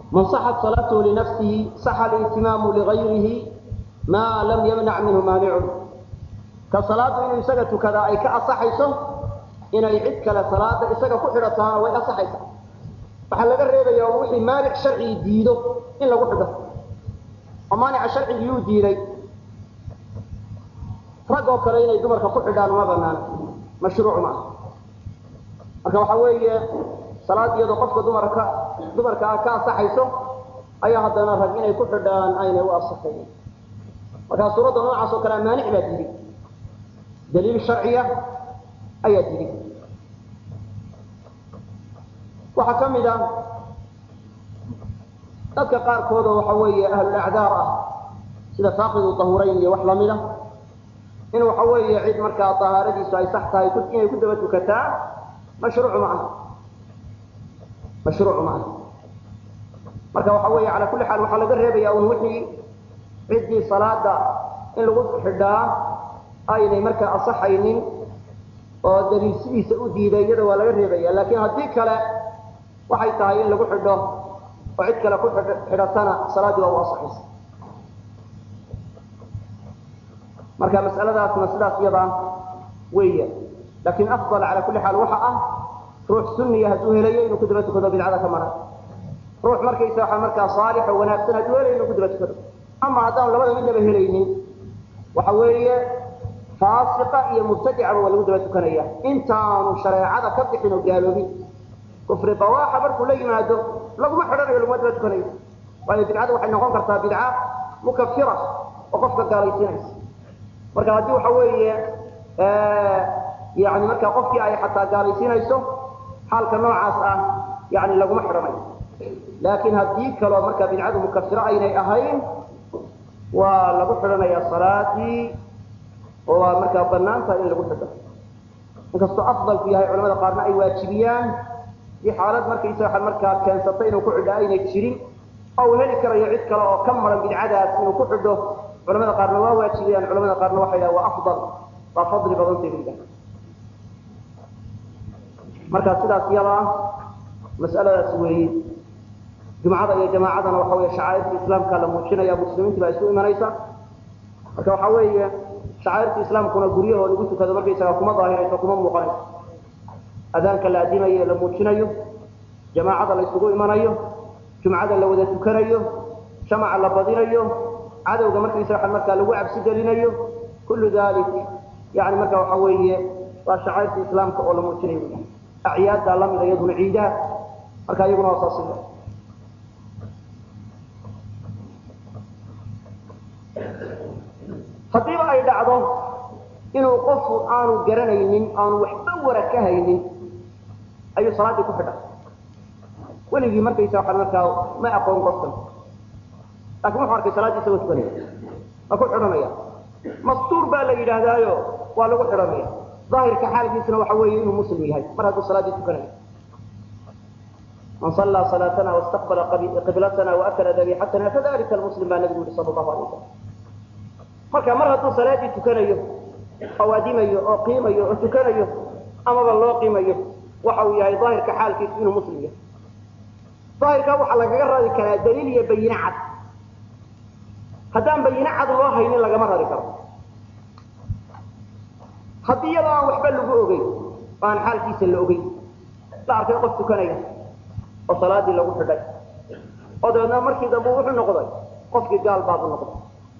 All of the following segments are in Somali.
man saxat salaatuhu linafsihi saxa alitimaamu ligayrihi maa lam yamnac minhu maanicun ka salaadu inuu isaga tukadaa ay ka asaxayso inay cid kale salaada isaga ku xidhataana way asaxaysaa waxaa laga reebaya oo wixii maanic sharcigi diido in lagu xidho oo maanica sharcigi yuu diiday rag oo kale inay dumarka ku xidhaan uma banaana mashruuc maaha marka waxa weeye salaad iyadoo qofka dumarka dumarka ah ka asaxayso ayaa haddana rag inay ku xidhaan aynay u asaxayn markaa suuradda noocaas oo kalea maanic baa diiday daliil sharciya ayaa diiday waxaa ka mid a dadka qaarkood oo waxa weeye ahlulacdaar ah sida faaqidu tahurayn iyo wax lamida in waxa weeye cid markaa tahaaradiisu ay sax tahay inay ku daba tukataa mashruuc ma aha mashruuc ma aha marka waxa weeye calaa kulli xaal waxaa laga reebaya un wixii ciddii salaada in lagu xidhaa aynay markaa asaxaynin oo daliil sidiisa u diiday iyada waa laga reebaya laakiin haddii kale waxay tahay in lagu xidho oo cid kale ku xidhatana salaaddii waa u asaxaysa marka mas'aladaasna sidaas iyada weeya laakiin afdal cala kulli xaal waxa ah ruux sunniya hadduu helayo inuu ku daba tukado bidcada ka maran ruux markaysa waxa markaa saalix oo wanaagsan hadduu helayo inuu ku daba tukado ama haddaan labada midnaba helaynin waxa weeye faasiqa iyo mubtadicaba waa lagu daba tukanaya intaanu shareecada ka bixin oo gaaloobin kufri bawaaxa markuu la yimaado laguma xidhanayo laguma daba tukanayo waayo bidcada waxay noqon kartaa bidca mukafira oo qofka gaalaysiinaysa marka haddii waxa weeye yani marka qofkii ay xataa gaalaysiinayso xaalka noocaas ah yani laguma xidhanayo laakiin haddii kaloo marka bidcadu mukafiro aynay ahayn waa lagu xidhanaya salaadii oo waa markaa banaan tahay in lagu xidho inkastoo afdalku yahay culamada qaarna ay waajibiyaan i xaalad markaysa waa markaa keensatay inuu ku xidho aynay jirin oo uu heli karayo cid kale oo ka maran bidcadaas inuu ku xidho culamada qaarna waa waajibiyaan culamada qaarna waxay dhahan waa afdal waa fadli badantay bay dhahan marka sidaas yada ah mas'aladaas weeye jumcada iyo jamaacadana waxa weeye shacaa'irta islaamka la muujinaya muslimiintii baa isu imanaysa marka waxa weeye shacaa'irta islaamkuna guryaho lagu tukado markaysaga kuma daahirayso kuma muuqanayso adaanka la adimayo la muujinayo jamaacada la isugu imanayo jumcada la wada tukanayo jamaca la badinayo cadowga markaysa waxa markaa lagu cabsi gelinayo kullu dalik yani marka waxa weeye waa shacairta islaamka oo la muujinayo acyaadda lamida iyaduna ciidaha marka iyaguna waa saas haddiiba ay dhacdo inuu qofku aanu garanaynin aanu waxba wara ka haynin ayuu salaaddii ku xidha weligii markaysa waxa markaa ma aqoon qofkan laakiin wuxuu arkay salaaddii isagoo tukanaya waa ku xidhanaya mastuur baa la yidhaahdaayo waa lagu xidhanaya daahirka xaalkiisuna waxa weeye inuu muslim yahay mar hadduu salaaddii tukanayo man sallaa salaatana wastaqbala qiblatana waakala dabiixatana fadalika almuslim baa nabigu yihi sala allahu alay wasalam marka mar hadduu salaaddii tukanayo oo adimayo oo qiimayo oo tukanayo amaba loo qiimayo waxa uu yahay daahirka xaalkiisu inuu muslim yahay daahirkaa waxaa lagaga rari karaa daliil iyo bayine cad haddaan bayine cad loo haynin lagama rari karo haddii iyadoo aan waxba lagu ogeyn oo aan xaalkiisa la ogeyn la arkay qof tukanaya oo salaadii lagu xidhay oo dabeedna markii dambe wuxuu noqday qofkii gaal baabu noqday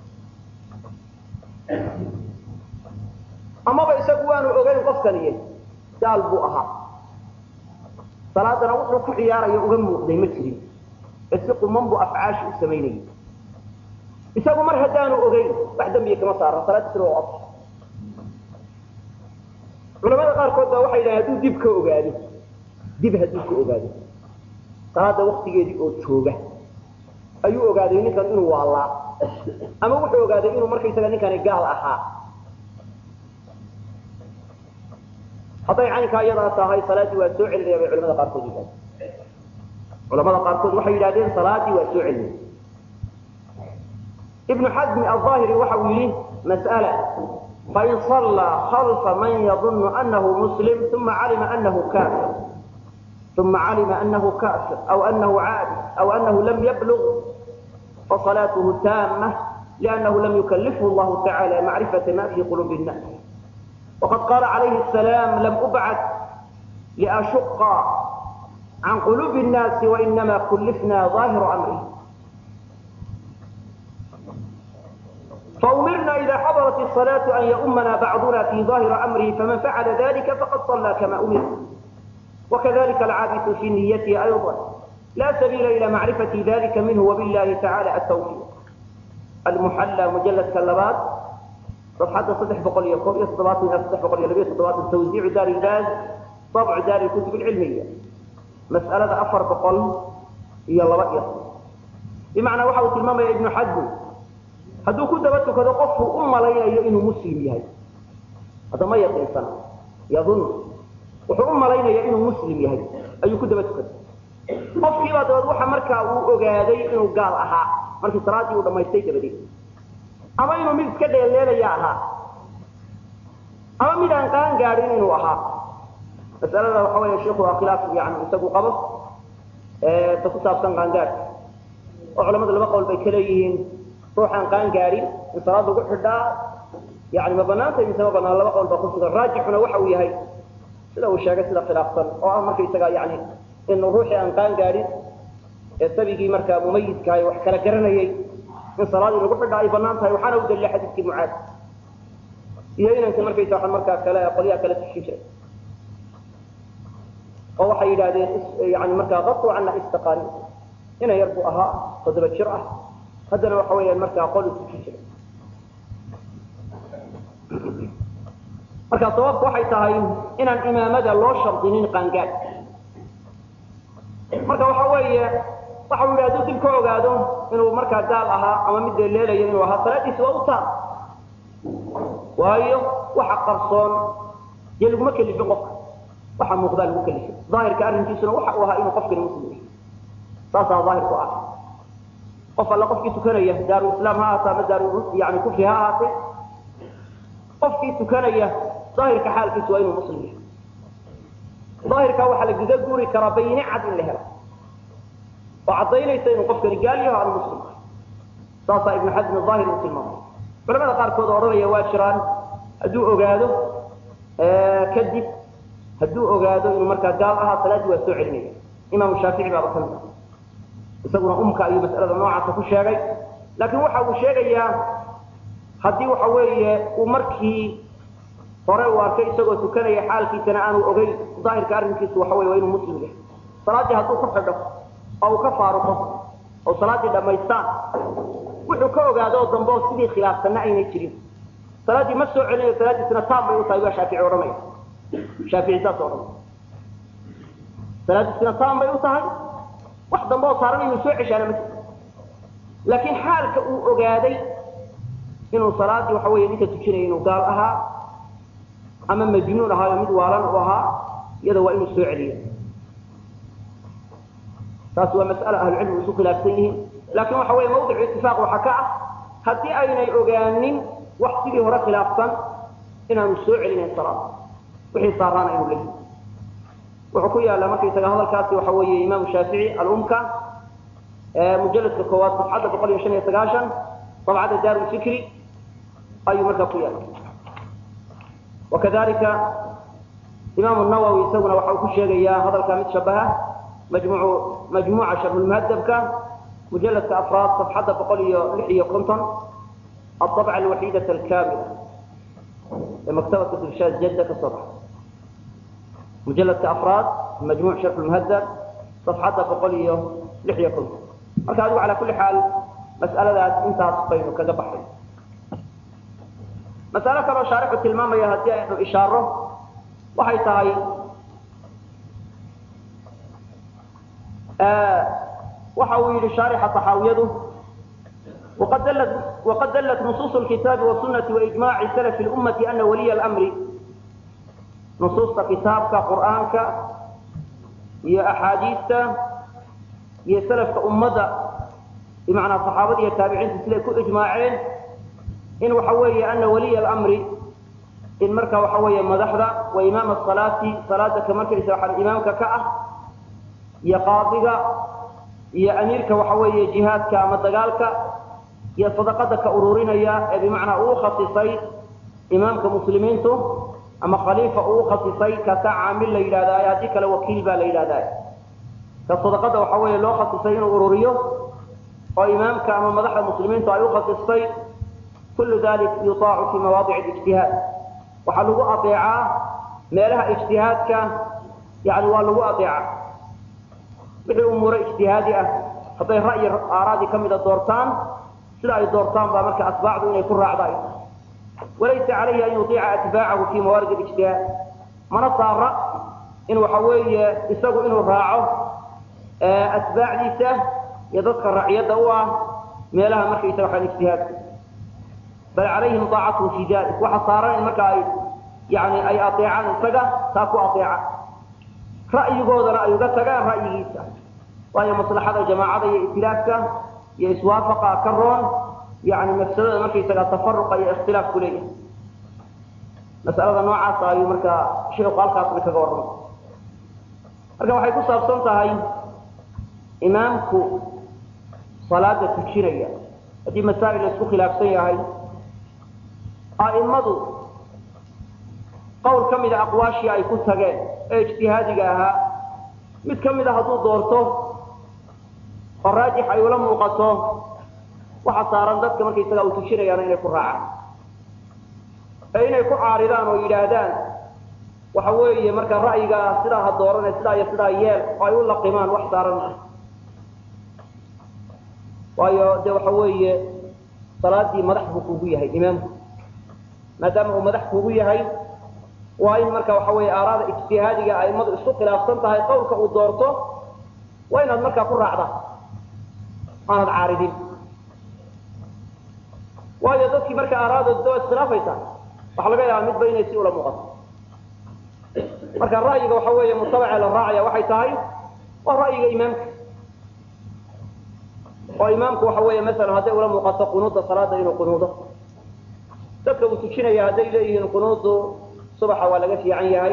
amaba isagu waanu ogeyn qofkaniye gaal buu ahaa salaadana wuxuu ku ciyaarayo uga muuqday ma jirin ee si quman buu afcaashi u samaynayay isagu mar haddaanu ogeyn wax dembiya kama saaran salaadiisuna waa of culamada qaarkood baa waxay yidhahan hadduu dib ka ogaado dib hadduu ka ogaado salaada waktigeedii oo jooga ayuu ogaaday ninkan inuu waalaa ama wuxuu ogaaday inuu markaysaga ninkani gaal ahaa hadday caynkaa iyadaa tahay salaaddii waa soo celinaya bay culamada qaarkood yidhahdeen culamada qaarkood waxay yidhahdeen salaaddii waa soo celinaya ibnu xasmi alظaahiri waxa uu yidhi mas'ala fain صallaa khalfa man yadunu anahu muslim uma calima anahu kafir ثم علم أنه كافر أو أنه عادي أو أنه لم يبلغ فصلاته تامة لأنه لم يكلفه الله تعالى معرفة ما في قلوب الناس وقد قال عليه السلام لم أبعث لأشق عن قلوب الناس وإنما كلفنا ظاهر أمره فأمرنا إذا حضرت الصلاة أن يؤمنا بعضنا في ظاهر أمره فمن فعل ذلك فقد صلى كما أمر وكذلك العابث في نيته أيضا لا سبيل إلى معرفة ذلك منه وبالله تعالى التوفيق المحلى مجلد كلبات صفحة صدح بقولية كوبية صدبات من صدح بقولية لبية صدبات التوزيع دار الباز طبع دار الكتب العلمية مسألة أفر بقول هي الله بقية بمعنى وحوة الماما يا ابن حزم hadduu ku daba tukado qofku u malaynayo inuu muslim yahay hadda ma yaqiinsana yadun wuxuu u malaynaya inuu muslim yahay ayuu ku daba tukaday qofkiibaa dabeed waxa markaa uu ogaaday inuu gaal ahaa markii salaadii uu dhamaystay dabadeed ama inuu mid iska dheeleelaya ahaa ama mid aan qaan gaadhin inuu ahaa masalada waxa weeye sheikhu waa khilaaf yani isagu qabo ta ku saabsan qaangaadhka oo culamadu laba qowl bay ka leeyihiin ruuxaan qaan gaadhin in salaad lagu xidhaa yani ma banaanta mise ma banaan laba qowl baa ku sugan raajixuna waxa uu yahay sida uu sheegay sida khilaafsan oo ah markaysaga yani in ruuxii aan qaan gaadhin ee sabigii markaa mumayidkahay wax kala garanayay in salaadii lagu xidhaa ay banaan tahay waxaana u dalilay xadiidkii mucaad iyo inanka markaysa waa markaa kale qolyaha kale tushin jiray oo waxay yidhahdeen yani markaa qatu cana istaqaani ina yar buu ahaa toddoba jir ah haddana waxa weeyaan markaa qol u tukin jiray marka sababku waxay tahay inaan imaamada loo shardinin qaangaad marka waxa weeye waxa uu yidhi hadduu dib ka ogaado inuu markaa gaal ahaa ama mid leeleelayo inuu ahaa salaadiisi waa u taab waayo waxa qarsoon dee laguma kelifin qofka waxa muuqdaa lagu kelifin daahirka arrinkiisuna waxa uu ahaa inuu qofkani muslim yahay saasaa daahirku ah qof alla qofkii tukanaya daaru islaam ha ahaata ama daaru yani kufri ha ahaatee qofkii tukanaya daahirka xaalkiisu waa inuu muslim yahay daahirkaa waxaa la guda guuri karaa bayne cad in la helo oo caddaynaysa inuu qofkani gaal yaho aanu muslim saasaa ibnu xasm daahir uu tilmaamay culamada qaarkood oo odhanaya waa jiraan hadduu ogaado kadib hadduu ogaado inuu markaa gaal ahaa salaaddii waa soo celinaya imaamu shaafici baaba kamid ah isaguna umka ayuu mas'alada noocaasa ku sheegay laakiin waxa uu sheegayaa haddii waxa weeye uu markii hore uu arkay isagoo tukanaya xaalkiisana aanu ogeyn daahirka arrinkiisu waxa weye waa inuu muslim yahay salaaddii hadduu ku xidho oo uu ka faaruqo oo salaaddii dhammaystaan wuxuu ka ogaado oo dambe oo sidii khilaafsanna aynay jirin salaaddii ma soo celinayo salaaddiisina taam bay u tahay waa shaafici odhanaya shaafici saas odhanaya salaaddiisina taam bay u tahay wax dambe oo saaran inuu soo ceshaana ma jirto laakiin xaalka uu ogaaday inuu salaaddii waxa weeye ninka tujinaya inuu gaal ahaa ama majnuun ahaayo mid waalan u ahaa iyada waa inuu soo celiyo taas waa mas'ale ahlucilmigu isu khilaafsan yihiin laakiin waxa weeye mawdicu itifaaq waxaa ka ah haddii aynay ogaanin wax sidii hore khilaafsan inaanu soo celinayn salaada wixii saaraana inuu leeyahay wuxuu ku yaala markaysaga hadalkaasi waxa weeye imaamu shaafici alumka mujaladka koowaad safxadda boqol iyo shan iyo sagaashan dabcadda daaru fikri ayuu markaa ku yaala wakadalika imaamu nawowi isaguna waxa uu ku sheegayaa hadalkaa mid shabaha majmuucu majmuuca sharhulmuhadabka mujaladka afraad safxadda boqol iyo lix iyo konton الطبعة الوحيدة الكاملة لمكتبة الإرشاد جدة كصبح مجلد كأفراد مجموع شرح المهذب صفحة بقولية لحية كل مركز على كل حال مسألة ذات انت صفين وكذا بحر مسألة كما شارحة الماما يهدي انه إشارة وحي تهي آه وحاول شارحة طحاويده وقد دلت, وقد دلت نصوص الكتاب والسنة وإجماع سلف الأمة أن ولي الأمر نصوص كتابك قرآنك يا أحاديث يا سلف أمة بمعنى صحابة يا تابعين تسلكوا إجماعين إن وحوي أن ولي الأمر إن مركا وحوي مدحضة وإمام الصلاة صلاة كمركا إسراح إمامك كأه iyo qaadiga iyo amiirka waxa weeye jihaadka ama dagaalka iyo sadaqada ka ururinaya ee bimacnaa uu khasisay imaamka muslimiintu ama khaliifa uu khasisay kaasaa caamil la yidhahdaa haddii kale wakiil baa la yidhahdaa ka sadaqada waxa weeye loo khasisay inuu ururiyo oo imaamka ama madaxda muslimiintu ay u khasistay kullu dalik yutaacu fi mawaadic ijtihaad waxaa lagu adeecaa meelaha ijtihaadka yani waa lagu adeeca wixii umuure ijtihaadi ah hadday ra'yi aaraadii ka mida doortaan sida ay doortaan baa marka asbaacdu inay ku raacda walaysa calayhi an yuiica atbaacahu fi mawaarid ijtihaad mana saara in waxa weeye isagu inuu raaco atbaacdiisa iyo dadka raaciyadda u ah meelaha markaysaga waxaan ijtihaadka bal calayhim daacatuhu fi dalik waxa saaran in marka ay yani ay adeecaan isaga taa ku adeeca ra'yigoodana ay uga tagaan ra'yigiisa waayo maslaxada jamaacada iyo itilaafka iyo iswaafaqa ka roon yani mafsadada markaysaga tafaruqa iyo ikhtilaaf ku leeyahay masalada noocaasa ayuu marka sheikhu halkaasna kaga warramay marka waxay ku saabsan tahay imaamku salaada tujinaya haddii masaa'il la isku khilaafsan yahay a'immadu qowl ka mida aqwaashii ay ku tageen ee ijtihaadiga ahaa mid ka mida hadduu doorto oo raajix ay ula muuqato waxa saaran dadka markaysaga u tujinayaana inay ku raacaan ee inay ku caaridaan oo yidhaahdaan waxa weeye marka ra'yigaa sidaa ha doorane sidaa iyo sidaa yeel oo ay u laqimaan wax saaran ah waayo de waxa weeye salaadii madax buu kugu yahay imaamku maadaama uu madax kugu yahay waa in marka waxa weeye aaraada ijtihaadiga aimadu isku khilaafsan tahay qowlka uu doorto waa inaad markaa ku raacda aanad caaridin waayo dadkii marka aaraadooda waa iskhilaafaysa waxaa laga yaabaa midba inay si ula muuqato marka ra'yiga waxa weeye mutabace la raacaya waxay tahay waa ra'yiga imaamka oo imaamku waxa weeye masalan hadday ula muuqato qunuudda salaada inuu qunuudo dadka uu tujinaya hadday leeyihiin qunuudu subaxa waa laga fiican yahay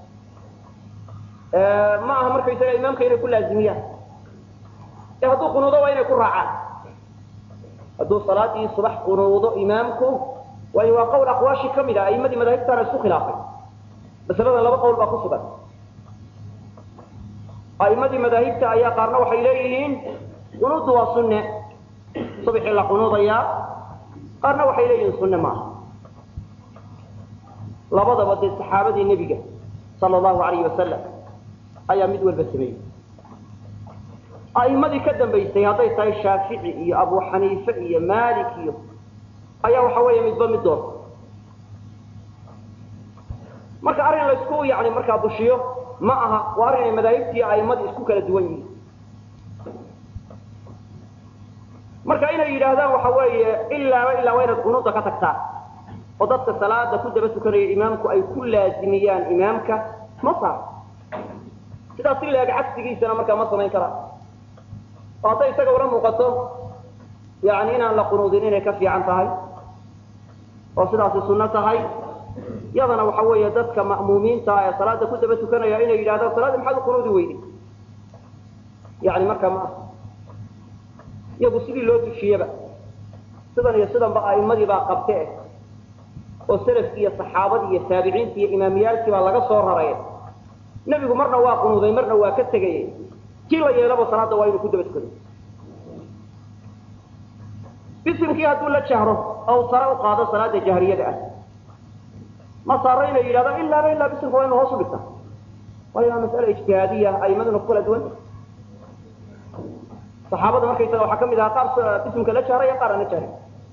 ma aha markaysaga imaamka inay ku laazimiyaan ee hadduu qunuudo waa inay ku raacaan hadduu salaadii subax qunuudo imaamku waayo waa qowl aqwaashi ka mid a aimadii madaahibtaana isku khilaafay masalada laba qowl baa ku sugan aimadii madaahibta ayaa qaarna waxay leeyihiin qunuuddu waa sunne subaxii la qunuudayaa qaarna waxay leeyihiin sunne maaha labadaba dee saxaabadii nebiga sala allahu alayhi wasalam ayaa mid walba sameeyey a'imadii ka dambaysay hadday tahay shaafici iyo abu xaniife iyo malik iyo ayaa waxa weeye midba mid doorta marka arrin laysku yani markaa bushiyo ma aha waa arrin ay madaahibtii a'immadii isku kala duwan yihiin marka inay yidhaahdaan waxa weeye ilaaba ilaa waa inaad qunuuda ka tagtaa oo dadka salaada ku daba tukanaya imaamku ay ku laazimiyaan imaamka ma saar sidaas si laeg cagsigiisana markaa ma samayn karaan oo hadday isaga ula muuqato yani inaan la qunuudin inay ka fiican tahay oo sidaasi sunno tahay yadana waxa weeye dadka ma'muumiinta ee salaada ku daba tukanaya inay yidhahdaan salaadii maxaad u qunuudi weyday yani markaa ma aha iyagu sidii loo tushiyeba sidan iyo sidanba a'immadii baa qabte eh oo salafkii iyo saxaabadii iyo taabiciintii iyo imaamiyaalkii baa laga soo raray nebigu marna waa qunuuday marna waa ka tegayay kii la yeelaba salaada waa inuu ku daba tukado bisimkii hadduu la jahro oo sare u qaado salaada jahriyada ah ma saaro inay yidhahdaan ilaaba ilaa bisimka waa inu hoos u dhigta waayo waa mas'ala ijtihaadiya a'imaduna ku kala duwan saxaabada markaysaga waxaa kamid ahaa qaar bisimka la jahray iyo qaar aan la jahray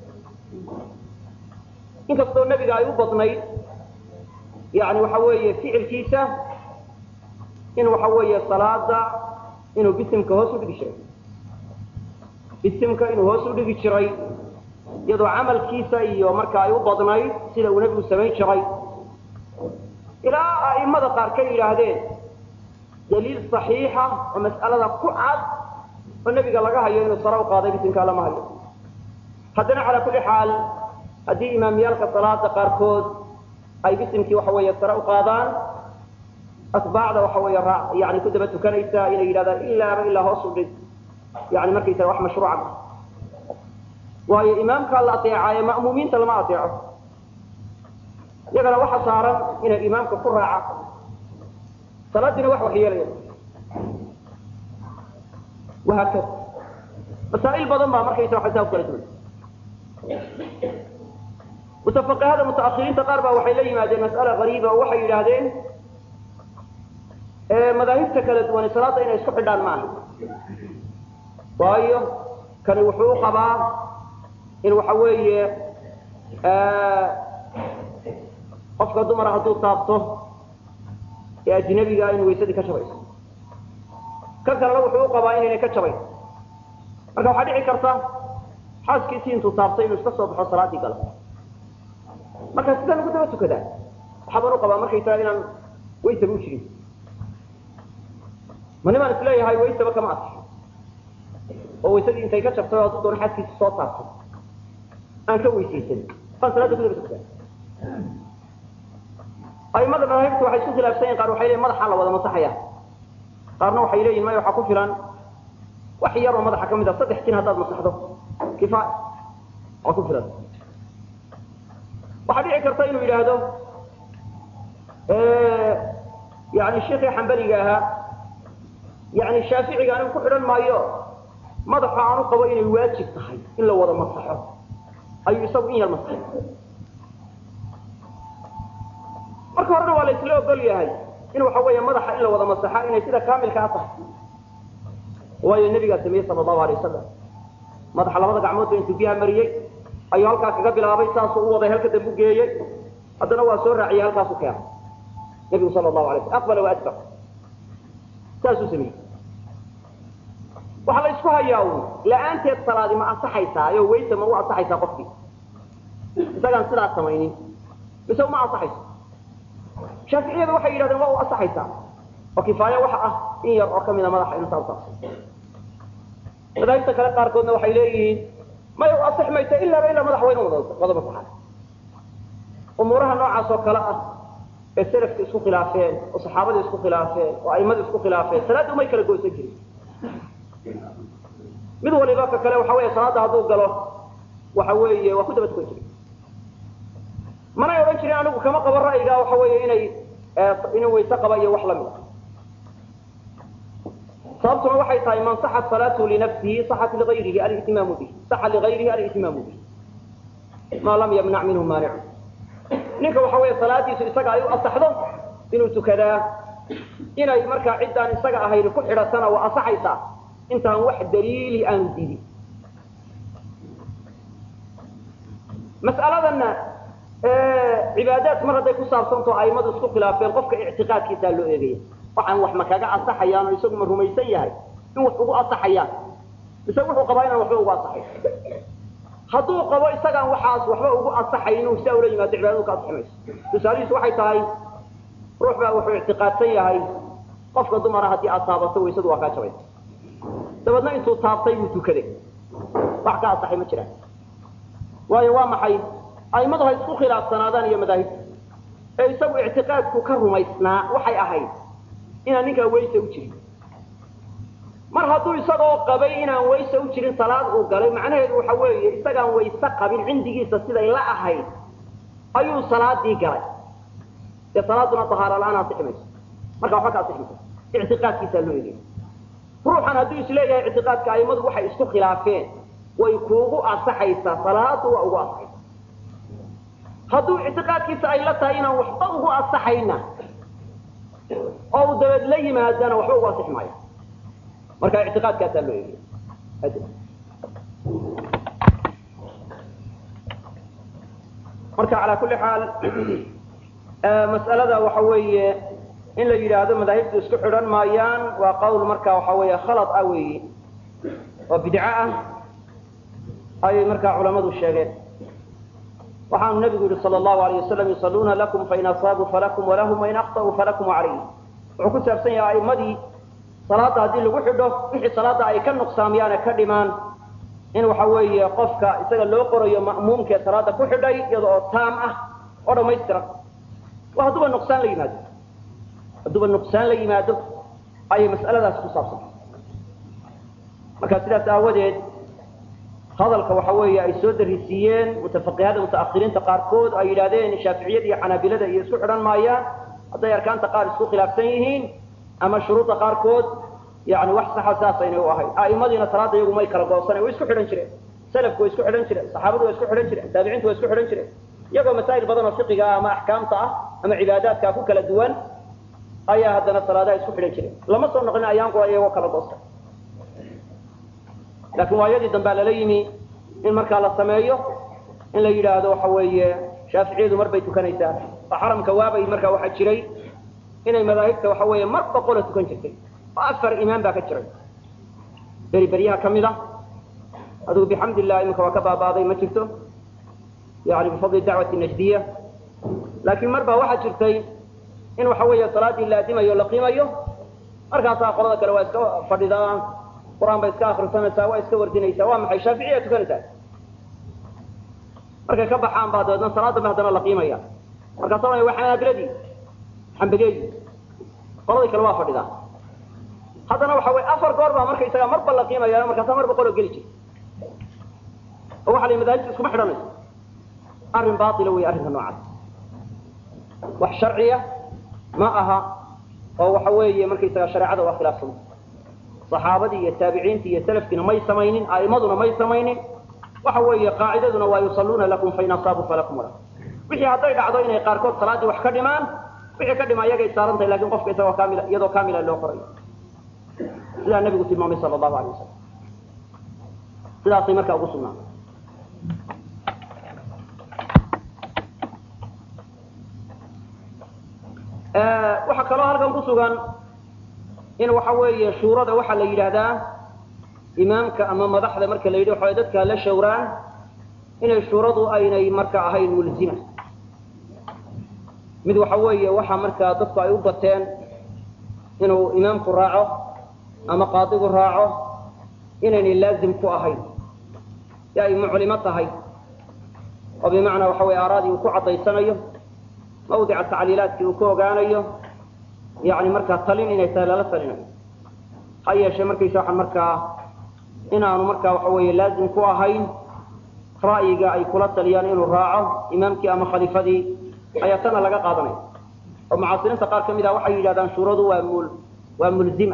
inkastoo nebiga ay u badnayd yani waxa weeye ficilkiisa in waxa weeye salaada inuu bisimka hoos u dhigi jiray bisimka inuu hoos u dhigi jiray iyadoo camalkiisa iyo marka ay u badnayd sida uu nebigu samayn jiray ilaa a'imada qaar ka yidhaahdeen daliil saxiixa oo mas'alada ku cad oo nebiga laga hayo inuu sare u qaaday bisimka lama hayo haddana calaa kulli xaal haddii imaamiyaalka salaada qaarkood ay bisimkii waxa weeye sare u qaadaan atbaacda waxa weeye raa yani ku daba tukanaysa inay yidhahdaan ilaaba ilaa hoos u dhig yani markaysaga wax mashruuca ma waayo imaamkaa la ateecaayo ma'muumiinta lama ateeco iyagana waxa saaran inay imaamka ku raaca salaadiina wax waxyeelaya wahaakada masaa'il badan baa markaysa waxa saa ku kala duwan mutafaqihada mutaakhiriinta qaar baa waxay la yimaadeen mas'ala gariiba oo waxay yidhaahdeen madaahibta kala duwani salaada inay isku xidhaan maaha waayo kani wuxuu u qabaa in waxa weeye qofka dumara hadduu taabto ee ajnabiga in waysadii ka jabayso ka kalena wuxuu u qabaa inaynay ka jabayn marka waxaa dhici karta xaaskiisii intuu taabtay inuu iska soo baxo salaadii galo marka sidaan ugu daba tukadaa waxaabaan u qabaa markaysaa inaan waysaba u jirin ma nimaan isleeyahay waysaba kama adka oo waysadii intay ka jabtay oo hadduu doono xaaskiisi soo taabtay aan ka weysaysan baan salaada ku daba tukadaa aimada madaahibta waxay isku khilaafsan yihin qaar waxay leeyihin madaxaa la wada masaxaya qaarna waxay leeyihin maya waxaa ku filan wax yar oo madaxa ka mid a saddex jin haddaad masaxdo kifaaya waa ku filan waxaa dhici karta inuu yidhaahdo yani sheikii xambaliga ahaa yani shaaficiga anigu ku xidhan maayo madaxa aanu qabo inay waajib tahay in la wada masaxo ayuu isagu in yar masaxay marka horena waa la isla ogol yahay in waxa weeye madaxa in la wada masaxa inay sida kaamilkaa tahay waayo nebigaa sameeyey sala allahu alay wasalam madaxa labada gacmoodba intuu biyaha mariyey ayuu halkaa kaga bilaabay saasuu u waday halka dambu geeyey haddana waa soo raaciyey halkaasu keenay nebigu sala allahu alay slam aqbala wa adbar saasuu sameeyey waxaa la isku hayaa un la-aanteed salaadi ma ansaxaysaa oo waysa ma u ansaxaysaa qofkii isagaan sidaas samaynin mise uma ansaxayso shaaficiyadu waxay yidhahdeen waa u ansaxaysaa oo kifaaya waxa ah in yar oo kamida madaxa inuu saa utaabsay madaahibta kale qaarkoodna waxay leeyihiin maya u ansix maysa ilaaba ilaa madax wayna wada masaxaan umuuraha noocaas oo kale ah ee salafka isku khilaafeen oo saxaabada isku khilaafeen oo aimada isku khilaafeen salaadda umay kala goysan jirin mid waliba ka kale waxa weeye salaada hadduu galo waxa weeye waa ku daba tukan jiray manay odhan jirin anigu kama qabo ra'yiga waxa weeye inay inuu wayse qaba iyo wax lamid a sababtuna waxay tahay man saxat salaatuhu linafsihi saxat ligayrihi alihtimaamu bih saxa ligayrihi alihtimaamu bih maa lam yamnac minhu maanicu ninka waxa weeye salaadiisu isaga ay u asaxdo inuu tukadaa inay markaa ciddaan isaga ahayn ku xidhatana waa asaxaysaa intaan wax daliili aanu diidin mas'aladanna cibaadaad mar hadday ku saabsanto aimadu isku khilaafeen qofka ictiqaadkiisaa loo eegaya waxaan wax ma kaga asaxayaan oo isagu ma rumaysan yahay in wax ugu asaxayaan mise wuxuu qabaa inaan waxba ugu asaxayn hadduu qabo isagaan waxaas waxba ugu asaxay inuu sidaa ula yimaado cibaadadu ka asixi mayso tusaalihiisu waxay tahay ruux baa wuxuu ictiqaadsan yahay qofka dumara haddii aad taabato waysadu waa kaa jabaysa dabeedna intuu taabtay buu tukaday wax ka asaxay ma jiraan waayo waa maxay aimadu ha isku khilaafsanaadaan iyo madaahibta ee isagu ictiqaadku ka rumaysnaa waxay ahayd inaan ninkaa wayse u jirin mar hadduu isagoo qabay inaan wayse u jirin salaad uu galay macnaheedu waxa weeye isagaan wayse qabin cindigiisa siday la ahayd ayuu salaadii galay dee salaaduna tahaara la-aan asixi mayso marka waxba ka asixi mayso ictiqaadkiisaa loo eegaya ruuxan hadduu isleeyahay ictiqaadka aimadu waxay isku khilaafeen way kuugu asaxaysaa salaadu waa ugu asaxaysa hadduu ictiqaadkiisa ay la tahay inaan waxba ugu asaxayna oo uu dabeed la yimaadana waxba ugu asixi maayo marka ictiqaadkaasaa loo eegaya marka calaa kulli xaal mas'alada waxa weeye in la yidhaahdo madaahibtu isku xidhan maayaan waa qawl marka waxa weeye khalad ah weeye oo bidco ah ayay markaa culamadu sheegeen waxaanu nabigu yihi sal allahu alayh wasalam yusaluuna lakum fain asaabuu falakum walahum wain akhta'uu falakum calayhim wuxuu ku saabsan yahay aimadii salaada haddii lagu xidho wixii salaada ay ka nuqsaamiyaan ee ka dhimaan in waxa weeye qofka isaga loo qorayo ma'muumkee salaada ku xidhay iyada oo taam ah oo dhamaystiran waa hadduuba nuqsaan la yimaado hadduuba nuqsaan la yimaado ayay mas'aladaas ku saabsan marka sidaas aawadeed hadalka waxa weeye ay soo darisiiyeen mutafaqihada mutaahiriinta qaarkood ay yidhahdeen shaaficiyada iyo xanaabilada iyo isku xidhan maayaan hadday arkaanta qaar isku khilaafsan yihiin ama shuruudda qaarkood yani wax saxa saasaynay u ahayd a'imadiina salaada iyagu may kala goosanayn way isku xidhan jireen salafku way isku xidhan jireen saxaabadu way isku xidhan jireen taabiciintu way isku xidhan jireen iyagoo masaa'il badan oo fiqiga ama axkaamta ah ama cibaadaadka ku kala duwan ayaa haddana salaadaha isku xidhan jireen lama soo noqlin ayaan qura iyagoo kala goosta laakiin waayadii dambea lala yimi in markaa la sameeyo in la yidhaahdo waxa weeye shaaficiyadu mar bay tukanaysaa oo xaramka waabay markaa waxaa jiray inay madaahibta waxa weeye mar boqola tukan jirtay oo afar imaam baa ka jiray beri beryaha ka mid a adigu bixamd illah iminka waa ka baaba'day ma jirto yani bifadli dacwati najdiya laakiin mar baa waxaa jirtay in waxa weeye salaadii la adimayo la qiimayo markaasaa qolada kale waa iska fadhidaa qur-aan bay iska akrisanaysaa waa iska wardinaysaa waa maxay shaaficiya tukanaysaa markay ka baxaan baa dabeedna salaad dambe haddana la qiimaya markaasa waa waa xanaabiladii xambageedii qoladii kale waa fadhidaa haddana waxa weye afar goor baa markaysaga marba la qiimaya markaasa mar boqoloo geli jir oo waxa la madaahibta iskuma xidhanayso arrin baila wey arrinka noocaas wax sharciya ma aha oo waxa weeye markaysaga shareecada waa khilaafsanta saxaabadii iyo taabiciintii iyo salafkiina may samaynin a'imaduna may samaynin waxa weeye qaacidaduna waa yusalluuna lakum fain asaabuu falakum wala wixii hadday dhacdo inay qaarkood salaaddii wax ka dhimaan wixii ka dhima iyagay saaran tahay lakin qofka isagoo kaamila iyadoo kaamila loo qorayo sidaa nabigu tilmaamay sala allahu alay wasalam sidaasay markaa ugu sugnaatay waxaa kaloo halkan ku sugan in waxa weeye shuurada waxaa la yidhaahdaa imaamka ama madaxda marka la yidhi waxa dadka la shawraan inay shuuradu aynay marka ahayn mulzima mid waxa weeye waxa markaa dadku ay u bateen inuu imaamku raaco ama qaadigu raaco inaynay laazim ku ahayn si ay muclimo tahay oo bimacnaa waxa weye aaraadii uu ku caddaysanayo mawdica tacliilaadkii uu ku ogaanayo yani markaa talin inay tahay lala talinayo ha yeeshee markaysa waxa markaa inaanu markaa waxa weeye laazim ku ahayn ra'yiga ay kula taliyaan inuu raaco imaamkii ama khaliifadii ayaa tana laga qaadanaya oo mucaasiriinta qaar ka mid ah waxay yidhahdaan shuuradu waa mul waa mulzima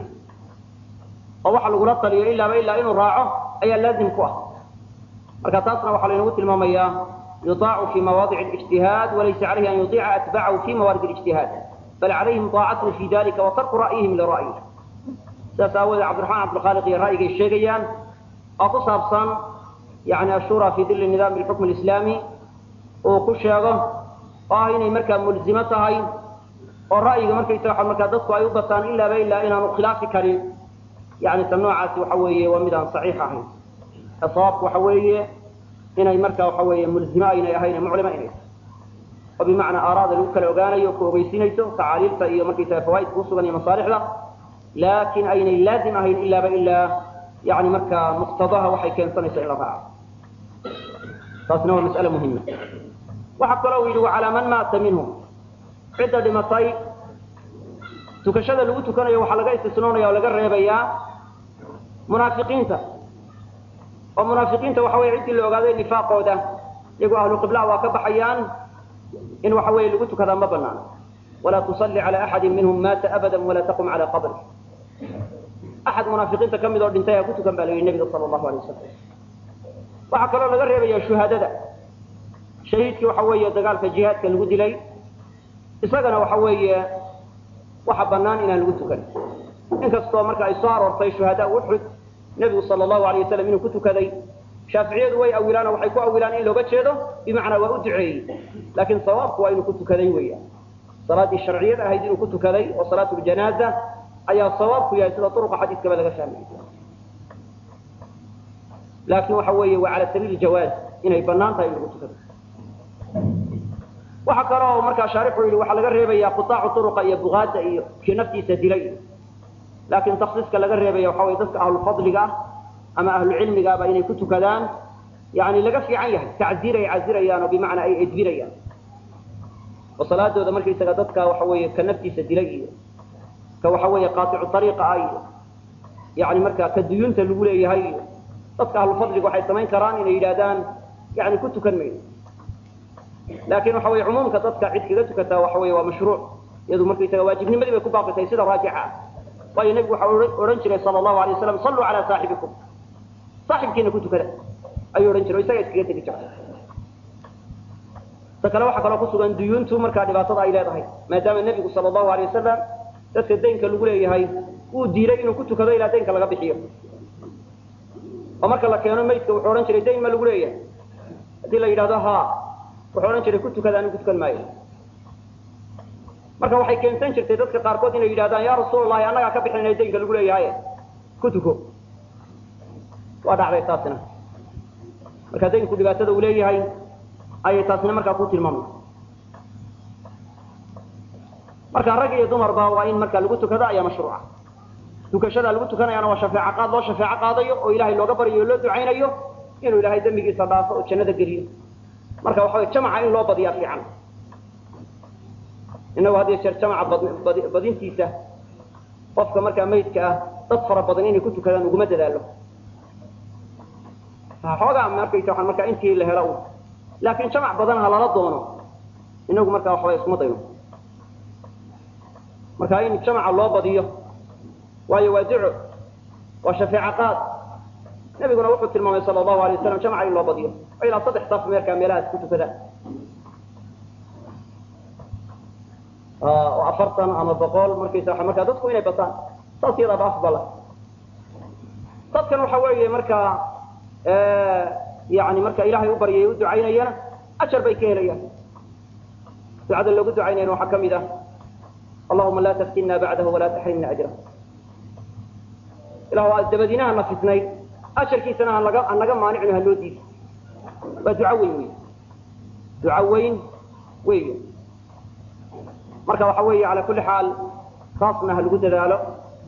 oo waxa lagula taliyo ilaaba ilaa inuu raaco ayaa laazim ku ah marka taasna waxaa laynagu tilmaamayaa yuaacu fi mawaadic اlijtihaad walaysa calayhi an yuiica atbacahu fi mawaarid اlijtihaad bal calayhim طaacatuhu fi dalika wa tarku ra'yihim lira'yih sidaas aawoodee cabdiraxmaan cabdilkhaaliq iyo ra'yigay sheegayaan oo ku saabsan yani ashura fi dili nidaam اlxukm اlislaami uu ku sheego oo ah inay markaa mulzimo tahay oo ra'yiga markaysa waa markaa dadku ay u bataan ilaaba ilaa inaanu khilaafi karin yani ta noocaasi waxa weeye waa mid aan saxiix ahayn ee sawaabku waxa weeye inay markaa waxa weeye mulzimo aynay ahayn muclima inay tahay oo bimacnaa aaraada lagu kala ogaanayo ku ogeysinayso tacaaliilta iyo markaysaga fawaaidka kusugan iyo masaalixda laakin aynay laazim ahayn ilaaba ilaa yani markaa muqtadaha waxay keensanayso in la raaco taasna waa mas'ale muhima waxaa kaloo u yidhi wacalaa man maata minhum cidda dhimatay tukashada lagu tukanayo waxaa laga istisnoonaya oo laga reebayaa munaafiqiinta oo munaafiqiinta waxa weye ciddii la ogaaday nifaaqooda iyagoo ahlu qiblaha waa ka baxayaan in waxa weeye lagu tukadaa ma banaano walaa tusalli cala axadin minhum maata abada walaa taqum cala qabri axad munaafiqiinta ka mid oo dhintay ha ku tukan baa la yidhi nebiga sala allahu alay wasalam waxaa kaloo laga reebaya shuhaadada shahiidkii waxa weeye dagaalka jihaadka lagu dilay isagana waxa weeye waxa banaan inaan lagu tukan inkastoo marka ay soo aroortay shuhadaa uxud nebigu sala allahu alay wasalam inuu ku tukaday shaaficiyadu way awilaan oo waxay ku awilaan in looga jeedo bimacnaa waa u duceeyey laakiin sawaabku waa inuu ku tukaday weeyaan salaaddii sharciyada ahayd inuu ku tukaday oo salaatu ljanaaza ayaa sawaabku yahay sida duruqa xadiiskaba laga fahmay laakin waxa weeye waa cala sabiili jawaaz inay banaan tahay in lagu tukado waxa kaloo markaa shaarixu yidhi waxaa laga reebaya qutaacu turuqa iyo bugaada iyo kii naftiisa dilay laakin taksiiska laga reebaya waxa weye dadka ahlufadliga ah ama ahlucilmiga aba inay ku tukadaan yani laga fiican yahay tacziir ay cazirayaan oo bimacnaa ay edbinayaan oo salaadooda markaysaga dadka waxa weeye ka naftiisa dilay iyo ka waxa weeye qaaticu ariiqa ah iyo yani markaa ka duyuunta lagu leeyahay iyo dadka ahlufadliga waxay samayn karaan inay yidhahdaan yani ku tukan mayno laakin waxa weye cumuumka dadka cid kaga tukataa waxa weye waa mashruuc iyadu markaysaga waajibnimadii bay ku baaqitay sida raajixa ah waayo nebigu waxa odhan jiray sala allahu alay waslam salluu calaa saaxibikum saaxibkiina ku tukada ayuu odhan jiray o isaga iskaga tegi jiray ta kale waxaa kaloo kusugan duyuuntu markaa dhibaatada ay leedahay maadaama nebigu sala allahu alay wasalam dadka daynka lagu leeyahay uu diiday inuu ku tukado ilaa daynka laga bixiyo oo marka la keeno maydka wuxuu odhan jiray dayn ma lagu leeyahay haddii la yidhahdo ha wuxuu odhan jiray ku tukada anigu tukan maayo marka waxay keensan jirtay dadka qaarkood inay yidhahdaan ya rasuulallahi annagaa ka bixinay daynka lagu leeyahay ku tuko waa dhacday taasina marka daynku dhibaatada uu leeyahay ayay taasina markaa ku tilmaamay marka rag iyo dumarba waa in marka lagu tukado ayaa mashruuca tukashada lagu tukanayaana waa shafeeco qaad loo shafeeco qaadayo oo ilaahay looga baryayo o loo ducaynayo inuu ilaahay dembigiisa dhaafo oo jannada geliyo marka waxa way jamaca in loo badiyaa fiican inagu haddiyo jeer jamaca badintiisa qofka markaa maydka ah dad fara badan inay ku tukadaan uguma dadaalo xoogaa markaysa waa markaa intii la helo un laakiin jamac badan ha lala doono inagu markaa waxbay iskuma dayno marka in jamaca loo badiyo waayo waa duco waa shafeeco qaad nabiguna wuxuu tilmaamay sala allahu alay wasalam jamaca in loo badiyo oo ilaa saddex saf meerkaa meelahaas ku tukadaan oo afartan ama boqol markaysa waa markaa dadku inay bataan saas iyadaaba afdala dadkan waxa weeye markaa yani marka ilahay u baryay u ducaynayana ajar bay ka helayaan ducada loogu ducaynayana waxaa kamid ah allahuma laa taftinna bacdahu walaa taxrimna ajrah ilah waa dabadiinaha na fitnay ajarkiisana hanaga hanaga maanicno ha loo diido waa duco weyn wey duco weyn wey marka waxa weeye ala kuli xaal taasna ha lagu dadaalo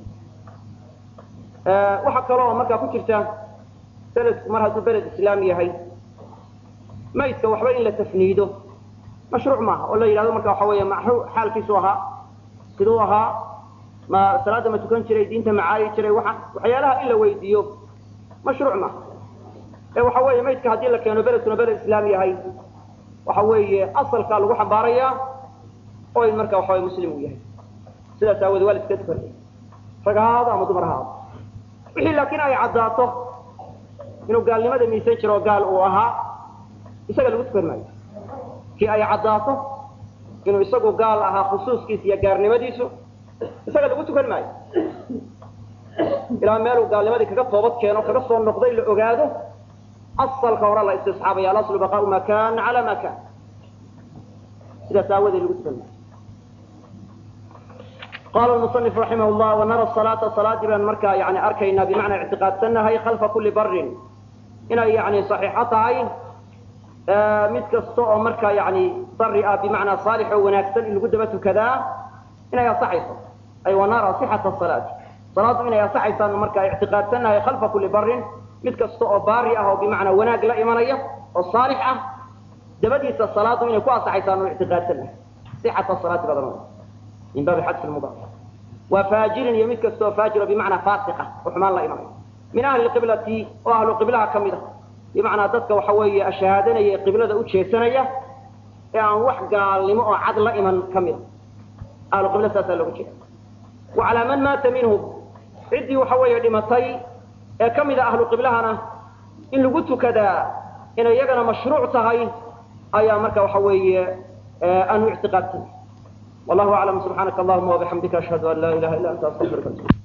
waxaa kaloo markaa ku jirta beledku mar hadduu beled islaam yahay maydka waxba in la tafniido mashruuc maaha oo la yidhahdo marka waxa weeye maxuu xaalkiisu ahaa siduu ahaa ma salaada ma tukan jiray diinta macaayi jiray waa waxyaalaha in la weydiiyo mashruuc maaha ee waxa weeye maydka haddii la keeno beledkuna beled islaam yahay waxa weeye asalkaa lagu xambaarayaa oo in marka waxa weye muslim uu yahay sidaas aawoodee waa la iska tukanaya rag ha ahaado ama dumar ha ahaado wixii laakiin ay caddaato inuu gaalnimada miisan jiro oo gaal uu ahaa isaga lagu tukan maayo kii ay caddaato inuu isagu gaal ahaa khusuuskiisa iyo gaarnimadiisu isaga lagu tukan maayo ilaa meeluu gaalnimadii kaga toobad keeno kaga soo noqday la ogaado asalka hore la istisxaabaya alaslu baqaau ma kan cala ma kan sidaas aawadeed lagu tukan maayo qala muصنif raximah llah wanara salaata salaadii baan markaa yani arkaynaa bimacnaa ictiqaadsanahay khalfa kuli barin inay yani صaxiixo tahay mid kasta oo markaa yani bari ah bimacnaa saalix oo wanaagsan in lagu daba tukadaa inay asaxayso ay wanara صixata salaati salaadu inay asaxaysaan markaa ictiqaadsanahay khalfa kuli barin mid kasta oo baari ah oo bimacnaa wanaag la imanaya oo saalix ah dabadiisa salaadu inay ku asaxaysaan oo ictiqaadsanahay صixata salaati badan min baabi xadfi lmudaaf waa faajirin iyo mid kastoo faajiro bimacnaa faasiqa oo xumaan la imanayo min ahli qiblati oo ahlu qiblaha ka mid a bimacnaa dadka waxa weeye ashahaadanaya ee qiblada u jeesanaya ee aan wax gaalnimo oo cad la iman ka mid a ahlu qibla saasaa looga jeeda wa calaa man maata minhum ciddii waxa weeye dhimatay ee ka mid a ahlu qiblahana in lagu tukadaa inay iyagana mashruuc tahay ayaa marka waxa weeye aanu ictiqaadsan والله أعلم سبحانك اللهم وبحمدك أشهد أن لا إله إلا أنت أستغفرك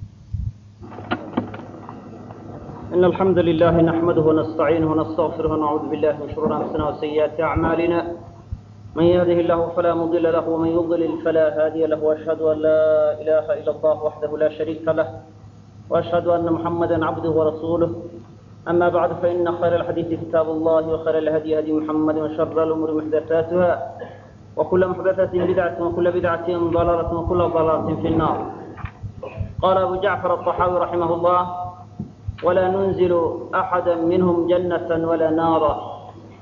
إن الحمد لله نحمده ونستعينه ونستغفره ونعوذ بالله من شرور أنفسنا وسيئات أعمالنا من يهده الله فلا مضل له ومن يضلل فلا هادي له وأشهد أن لا إله إلا الله وحده لا شريك له وأشهد أن محمدا عبده ورسوله أما بعد فإن خير الحديث كتاب الله وخير الهدي هدي محمد وشر الأمور محدثاتها وكل محدثة بدعة وكل بدعة ضلالة وكل ضلالة في النار قال أبو جعفر الطحاوي رحمه الله ولا ننزل أحدا منهم جنة ولا نارا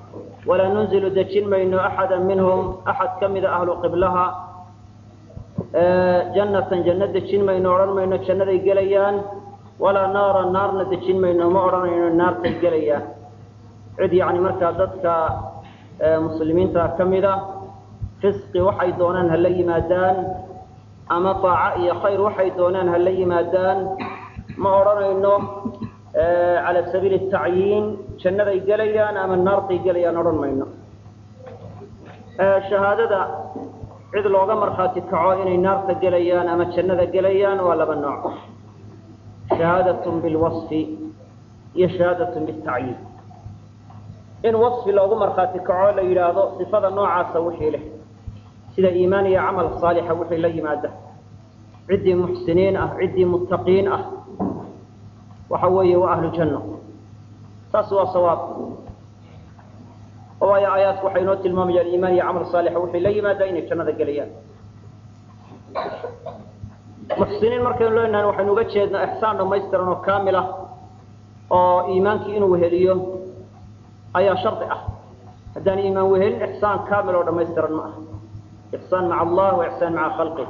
ولا ننزل دجن بين أحدا منهم أحد كمد أهل قبلها jannatan janno dejin mayno odhan mayno jannaday gelayaan walaa naaran naarna dejin mayno ma odhanayno naartay gelayaan cid yacni markaa dadka muslimiinta ka mida fisqi waxay doonaan hala yimaadaan ama daaco iyo khayr waxay doonaan hala yimaadaan ma odhanayno cala sabiili tacyiin jannaday gelayaan ama naartay gelayaan odhan mayno shahaadada cid looga markhaati kaco inay naarta gelayaan ama jannada gelayaan waa laba nooc shahaadatun bilwasfi iyo shahaadatun bitacyiin in wasfi loogu markhaati kaco la yidhaahdo sifada noocaasa wixii leh sida iimaan iyo camal saalixa wixii la yimaada ciddii muxsiniin ah ciddii muttaqiin ah waxa weeye waa ahlu janno taas waa sawaab oo waayo aayaadku waxay inoo tilmaamayaan iimaan iyo camal saalixa wixii la yimaada inay jannada gelayaan muxsiniin markaynu leenahay waxaynu uga jeednaa ixsaan dhamaystiran oo kaamil ah oo iimaankii inuu weheliyo ayaa shardi ah haddaan iimaan wehelin ixsaan kaamil oo dhamaystiran ma aha ixsaan maca allah wa ixsaan maca khalqih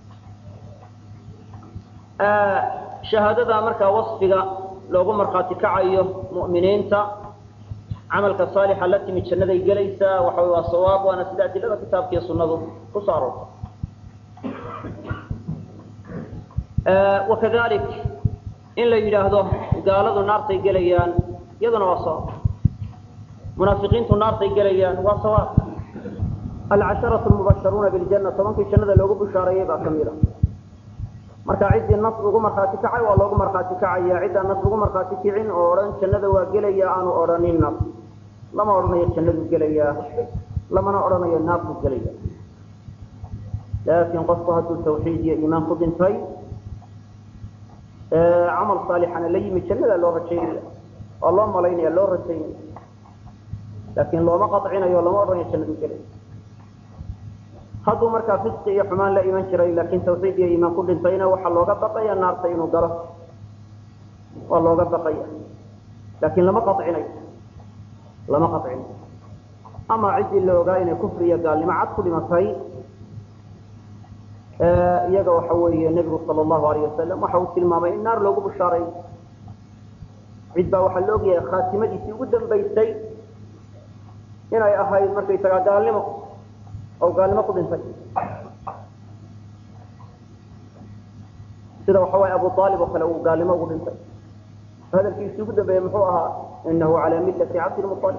shahaadada markaa wasfiga loogu markhaati kacayo mu'miniinta camalka saalixa la timi jannaday gelaysaa waxa waa sawaab waana sida adilada kitaabka iyo sunnadu ku soo aroortay wakadalik in la yidhaahdo gaaladu naartay gelayaan iyaduna waa sawaab munaafiqiintu naartay gelayaan waa sawaab alcasharatu lmubasharuuna biljanna tobankii jannada loogu bushaareeyey baa ka mid a marka ciddii nas ugu markhaati kacay waa loogu markhaati kacaya ciddaan nas ugu markhaati kicin oo odhan jannada waa gelaya aanu odhanin nas lama odhanayo jannadu gelayaa lamana odhanayo naarku gelaya laakiin qofku hadduu tawxiid iyo iimaan ku dhintay camal saalixana la yimi jannada loo rajaynaya oo loo malaynaya loo rajaynaya laakiin looma qacinayo lama odhanayo jannadu gelaya hadduu markaa fisqi iyo xumaan la iman jiray laakiin tawxiid iyo iimaan ku dhintayna waxaa looga baqaya naarta inuu galo waa looga baqaya laakiin lama qacinayo lama qacinayo ama ciddii la ogaa inay kufri iyo gaalnimo cad ku dhimatay iyaga waxa weeye nebigu sala allahu alayh wasalam waxa uu tilmaamay in naar loogu bushaaray cid baa waxaa la ogyahay khaatimadiisii ugu dambaysay inay ahayd markaysagaa gaalnimo oo gaalnimo ku dhintay sida waxa waye abu aalib oo kale uu gaalnimo ugu dhintay hadalkiisii ugu dambeeyey muxuu ahaa inahu calaa millati cabdilmualib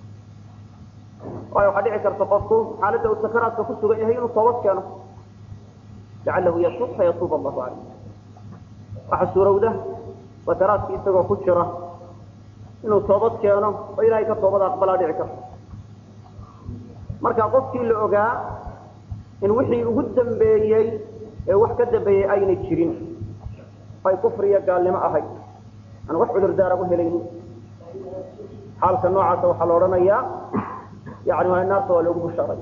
waayo waxaa dhici karta qofku xaaladda uu sakaraadka ku sugan yahay inuu toobad keeno lacalahu yatuub fayatuub allahu caleyh waxaa suurowda sakaraadki isagoo ku jira inuu toobad keeno oo ilaahay ka toobad aqbalaa dhici karta marka qofkii la ogaa in wixii ugu dambeeyey ee wax ka dambeeyey aynay jirin ay kufri iyo gaalnimo ahayd aan wax cudurdaara u helaynin xaalka noocaasa waxaa la odhanayaa yani waa naarta waa loogu bushaaray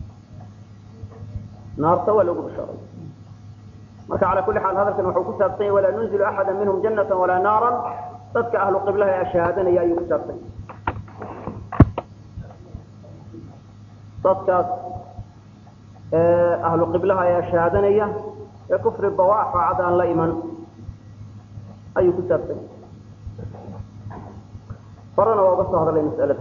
naarta waa loogu bushaaray marka cala kulli xaal hadalkan wuxuu ku saabsan yahy walaa nunzilu axada minhum jannata walaa naaran dadka ahlu qiblaha ee shahaadanaya ayuu ku saabsan yahy dadkaas ahlu qiblaha ayaa shahaadanaya ee kufri bawaax oo cad aan la iman ayuu ku saabsan yahy horena waa uga soo hadalay mas'alada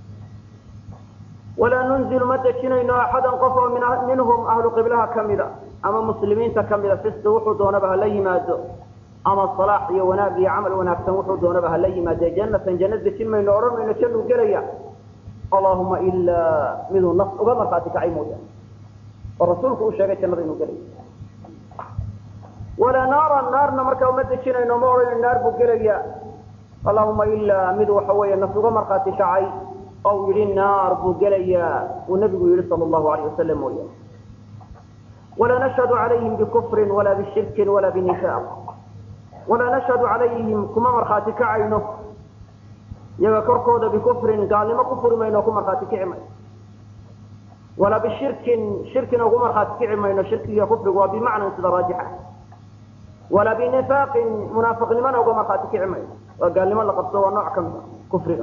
walaa nunzilu ma dejinayno axadan qof oo minhum ahlu qiblaha kamida ama muslimiinta kamida fisqi wuxuu doonaba hala yimaado ama salaax iyo wanaag iyo camal wanaagsan wuxuu doonaba hala yimaade jannatan janna dejin mayno odhan mayno jannuu gelaya allahuma ilaa miduu naf uga markhaati kacay mooyaane oo rasuulku uu sheegay jannada inuu gelayo walaa naaran naarna markaa uma dejinayno ma odhanayno naar buu gelaya allahuma ilaa mid waxa weeye naf uga markhaati kacay ou yidhi naar buu gelayaa uu nabigu yihi sala allahu alayh wasalam mooyaane walaa nashhadu calayhim bikufrin walaa bishirkin walaa binifaaq walaa nashhadu calayhim kuma markhaati kacayno iyaga korkooda bikufrin gaalnimo ku furi mayno ku markhaati kici mayno walaa bishirkin shirkina ugu markhaati kici mayno shirkiga kufrigu waa bimacnan sida raajixa walaa binifaaqin munaafiqnimona uga markhaati kici mayno waa gaalnimo la qabso waa nooc ka mid a kufriga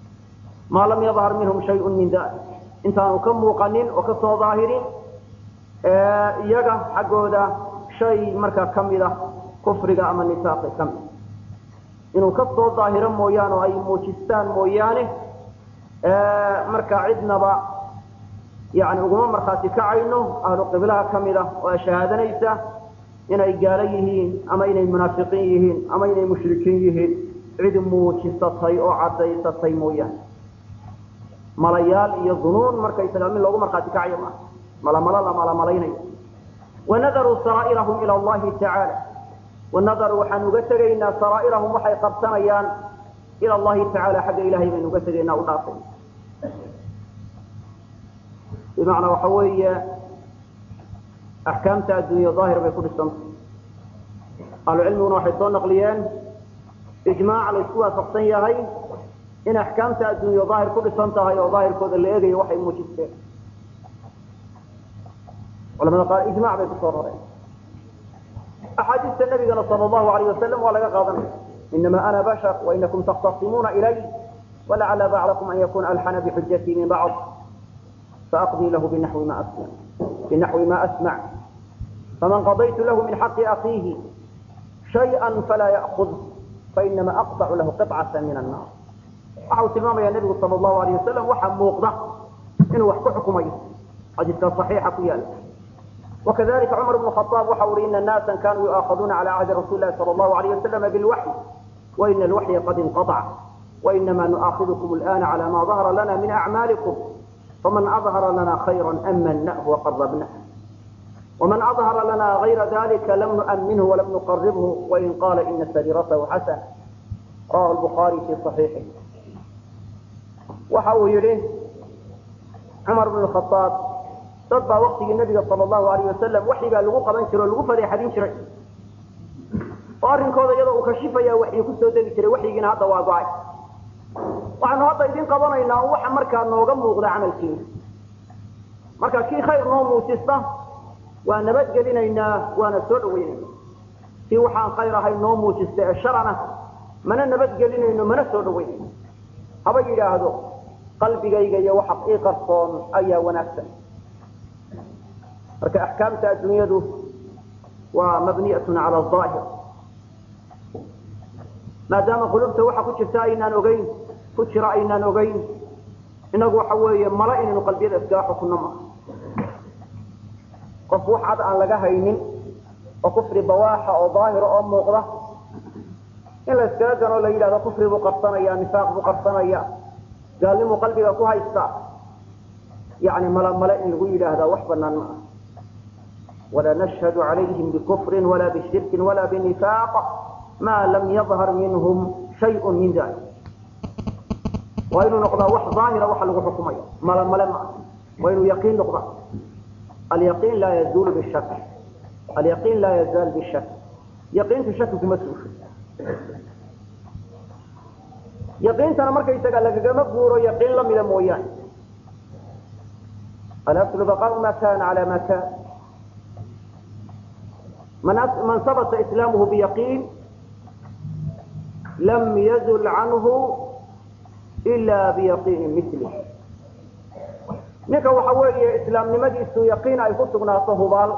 maa lam yadhar minhum shayun min dalik intaanu ka muuqanin oo kasoo daahirin iyaga xaggooda shay markaa kamida kufriga ama nifaaqi ka mid inuu ka soo daahiro mooyaane oo ay muujistaan mooyaane markaa cidnaba yani uguma markhaati kacayno ahlu qiblaha ka mid ah oo shahaadanaysa inay gaalo yihiin ama inay munaafiqiin yihiin ama inay mushrikiin yihiin cid muujisatay oo cadaysatay mooyaane malayaal iyo dunuun markaysaga mid loogu markhaati kacayo maaha malamalo la malamalaynayo wanadaruu saraa'irahum ila allahi tacaala wanadaruu waxaan uga tegaynaa saraa'irahum waxay qabsanayaan ila allahi tacaala xagga ilahay baynu uga tegaynaa u dhaafay bimacnaa waxa weeye axkaamta addunya daahir bay ku dhisantay ahlucilmiguna waxay soo naqliyeen ijmaac la isku waafaqsan yahay in axkaamta addunya daahir ku dhisan tahay oo daahirkooda la eegayo waxay muujisteen culamada qaar ijmac bay kusoo rareen axaadiista nabigana sal allahu alayh wasalam waa laga qaadanaya inama ana bashar wainakum takhtasimuuna ilay walacala bacdakum an yakuna alxana bixujatii min bacd faaqdii lahu binaxwi ma asmac binaxwi ma asmac faman qadaytu lahu min xaqi akiihi shayئa falaa ya'kud fainama aqطcu lahu qiطcata min annar waxa uu tilmaamaya nebigu sal allahu alayh wasalam waxa muuqda inuu wax ku xukumayo xadiiska صaxiixa ku yaala وkذلika cmر بن خطاaب waxa ui iن ناaسa kanuu يuآaخذuna عalى عهdi رasuل الlahi صلى الله عليه وسلم بالوحي وإن الوحي قad انقطع وإنما نؤاخذكم الآن على ما ظهر لنا من أعمالكم فمن أظهر لنا خيرا أمناه وقربناه ومن أظهر لنا غير ذلك لم نؤمنه ولم نقربه وإن قال إن سريرته حسنة رواه البخاري في صحيحه waxa uu yihi cmر بن الخطاaب dad baa waktigii nabiga sal allahu alayh wasalam waxyigaa lagu qaban jiro o lagu fadeexadin jiray oo arrinkooda iyadoo uu kashifaya waxyi kusoo degi jiray waxyigiina hadda waa go-ay waxaanu hadda idin qabanaynaa un waxa markaa nooga muuqda camalkiina marka kii khayr noo muujista waa nabadgelinaynaa waana soo dhaweynayna kii waxaan khayr ahayn noo muujista ee sharana mana nabadgelinayno mana soo dhaweynayno haba yidhaahdo qalbigayga iyo waxa ii qarsoon ayaa wanaagsan marka axkaamta adduunyadu waa mabniyat cala aahir maadaama qulubta waxa ku jirta aynaan ogeyn ku jira aynaan ogeyn inagu waxa weeye mala inaynu qalbiyada iskaga xukunno maaha qof wax cad aan laga haynin oo kufri bawaaxa oo daahira oo muuqda in la iskaga ganoo la yidhahdo kufri buu qarsanaya nifaaq buu qarsanaya gaalnimuu qalbiga ku haysta yani mala male in lagu yidhaahdaa wax banaan ma ah ولا نشهد عليهم بكفر ولا بشرك ولا بنفاق ما لم يظهر منهم شيء من ذلك وإنه نقضى وح ظاهرة وح لغو حكمية ملا ملا وإنه يقين نقضى اليقين لا يزول بالشك اليقين لا يزال بالشك يقين في الشك في مسوش يقين ترى مركز يتقال لك مقبور يقين لم يلمويان الأصل بقاء ما كان على ما كان من من ثبت إسلامه بيقين لم يزل عنه إلا بيقين مثله ninka waxa weeye islaamnimadiisu yaqiin ay ku sugnaato hubaal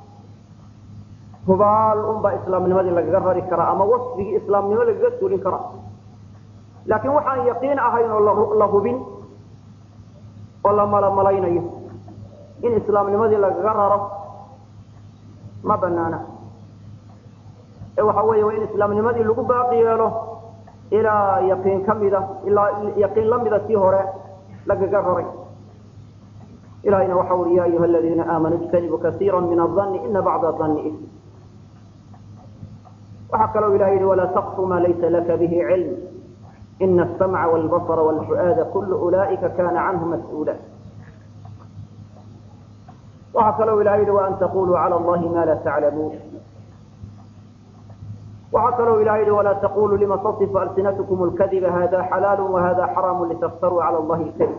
hubaal unbaa islaamnimadii lagaga rari karaa ama wasfigii islaamnimo lagaga suulin karaa laakiin waxaan yaqiin ahayn oo la hubin oo la malamalaynayo in islaamnimadii lagaga raro ma banaana ee waxa weeye waa in islaamnimadii lagu baaqi yeelo ilaa yaqiin ka mida ilaa yaqiin la mida tii hore lagaga raray ilahayna waxa uri ya ayuha aladiina aamanuu ijtanibuu kasiira min adanni ina bacda danni ism waxaa kaloo ilahay yihi walaa taqfu ma laysa laka bihi cilm ina asamca wاlbasra wاlfu'aada kulu ulaa'ika kana canhu mas-uula waxaa kaloo ilahay yihi waan taquluu calى allahi ma la taclamuun waxaa kaloo ilahay yihi walaa taquluu lima tasifu alsinatkum اlkadiba hada xalaal wahada xaraamu litaftaruu calى allahi اlkadib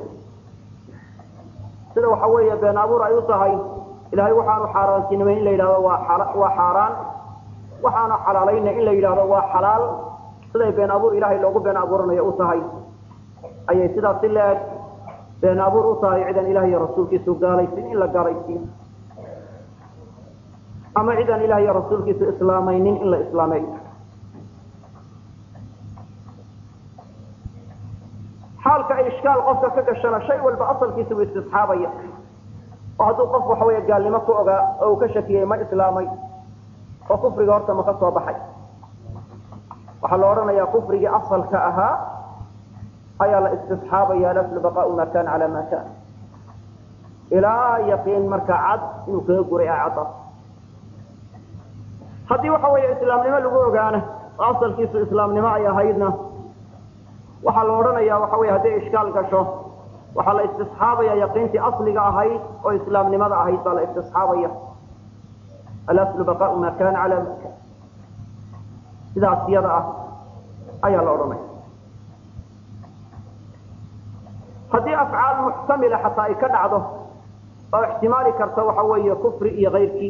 sida waxa weeye been abuur ay u tahay ilahay waxaanu xaaraantinimay in la yidhahdo waa waa xaaraan waxaanu xalaalayna in la yidhahdo waa xalaal siday been abuur ilahay loogu been abuuranayo u tahay ayay sidaas si leeg been abuur u tahay cidan ilaah iyo rasuulkiisu gaalaysin in la gaalaysiiyo ama cidaan ilaah iyo rasuulkiisu islaamaynin in la islaameeyo xaalka ay ishkaal qofka ka gashana shay walba asalkiisa buu istisxaabaya oo hadduu qof waxa weeye gaalnimo ku ogaa oo uu ka shakiyey ma islaamay oo kufriga horta ma ka soo baxay waxaa la odhanayaa kufrigii asalka ahaa ayaa la istisxaabaya laslu baqaau ma kana cala ma kana ilaa yaqiin markaa cad inuu kaga guray acadaas haddii waxa weeye islaamnimo lagu ogaana oo asalkiisu islaamnimo ay ahaydna waxaa la odhanayaa waxa weye hadday ishkaal gasho waxaa la istisxaabaya yaqiintii asliga ahayd oo islaamnimada ahayd baa la istisxaabaya alaslu baqaau ma kana cala ma kana sidaas iyada ah ayaa la odhanaya haddii afcaal muxtamila xataa ay ka dhacdo oo ixtimaali karta waxa weeye kufri iyo kayrkii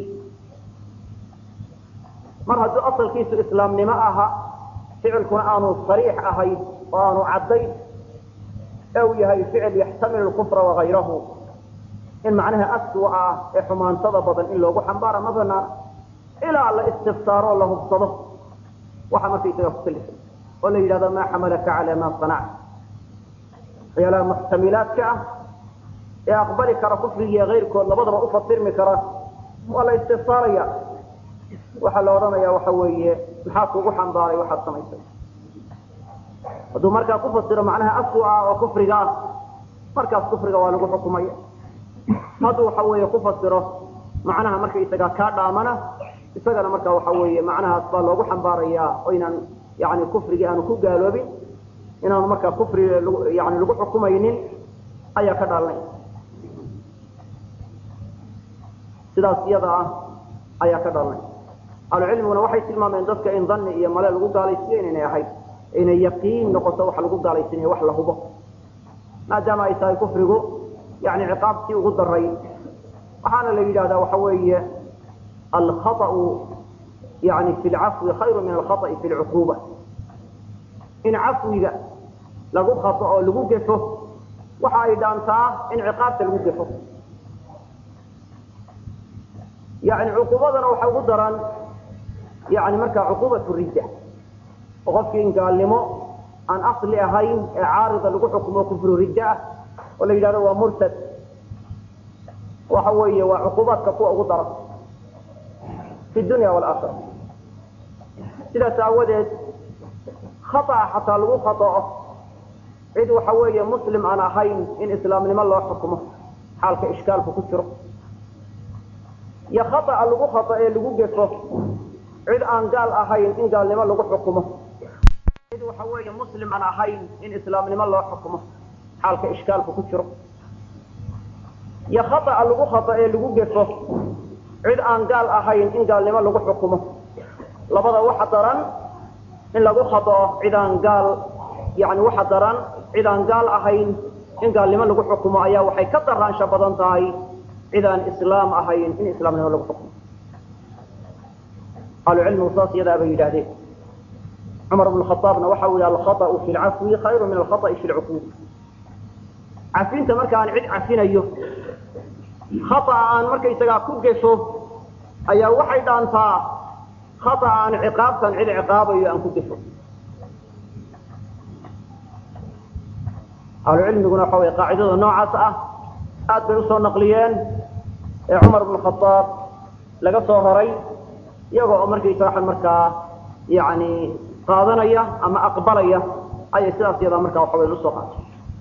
mar hadduu asalkiisu islaamnimo aha ficilkuna aanu sariix ahayn oo aanu caddayn ee uu yahay ficil yaxtamilu kufra wakayrahu in macnaha aswa ah ee xumaantada badan in loogu xambaara ma banaana ilaa la istifsaaro oo la hubsado waxa markaysaga ku kalifay oo la yidhahdo maa xamalaka cala ma sanacta waxyaalaha muxtamilaadka ah ee aqbali kara kufrigiiyo kayrkood labadaba ufasirmi kara waa la istifsaaraya waxaa la odhanaya waxa weeye maxaa kugu xambaaray waxaad samaysay hadduu markaa ku fasiro macnaha aswa ah oo kufriga ah markaas kufriga waa lagu xukumaya hadduu waxa weeye ku fasiro macnaha markaysagaa kaa dhaamana isagana marka waxa weeye macnahaas baa loogu xambaarayaa oo inaan yani kufrigii aanu ku gaaloobin inaanu markaa kufri yani lagu xukumaynin ayaa ka dhaalanay sidaas iyada ah ayaa ka dhalanay ahlucilmiguna waxay tilmaameen dadka in dani iyo male lagu gaalaysiiyo inaynay ahayd inay yaqiin noqoto wax lagu gaalaysiinayo wax la hubo maadaama ay tahay kufrigu yani ciqaabtii ugu daray waxaana la yidhahdaa waxa weeye alkhaطأu yani fi lcafwi khayru min alkhaطأi fi lcuquba in cafwiga lagu khato oo lagu gefo waxa ay dhaantaa in ciqaabta lagu gefo yani cuqubadana waxa ugu daran yani markaa cuqubat ridda oo qofkii in gaalnimo aan asli ahayn ee caarida lagu xukumo kufru ridda ah oo la yidhahdo waa murtad waxa weeye waa cuqubaadka kuwa ugu daran fi dunya walaakira sidaas aawadeed khaطأa xataa lagu khaطa'o cid waxa weeye muslim aan ahayn in islaamnimo loo xukumo xaalka ishkaalku ku jiro iyo khaطأa lagu khaطo ee lagu gefo cid aan gaal ahayn in gaalnimo lagu xukumo cid waxa weeye muslim aan ahayn in islaamnimo loo xukumo xaalka ishkaalku ku jiro iyo khaطأa lagu khaطo ee lagu gefo cid aan gaal ahayn in gaalnimo lagu xukumo labada waxa daran in lagu khaطo cid aan gaal yani waxa daran cid aan gaal ahayn in gaalnimo lagu xukumo ayaa waxay ka daraansha badan tahay cid aan islaam ahayn in islaamnimo lagu xukumo ahlucilmigu saas iyadaa bay yidhahdeen cumar bn khaaabna waxa uu yihi alkhaطأu fi lcafwi khayru min alkhaطأi fi lcuquub cafinta marka aan cid cafinayo khaطأa aan markaysagaa ku gefo ayaa waxay dhaantaa khaطأa aan ciqaabtan cid ciqaabayo aan ku gefo ahlucilmiguna waxa wey qaacidada noocaas ah aad bay usoo naqliyeen ee cumar bn khaaab laga soo horay iyagoo oo markaysa waxa markaa yani qaadanaya ama aqbalaya ayay sidaas yadaa markaa waxa weya usoo qaatay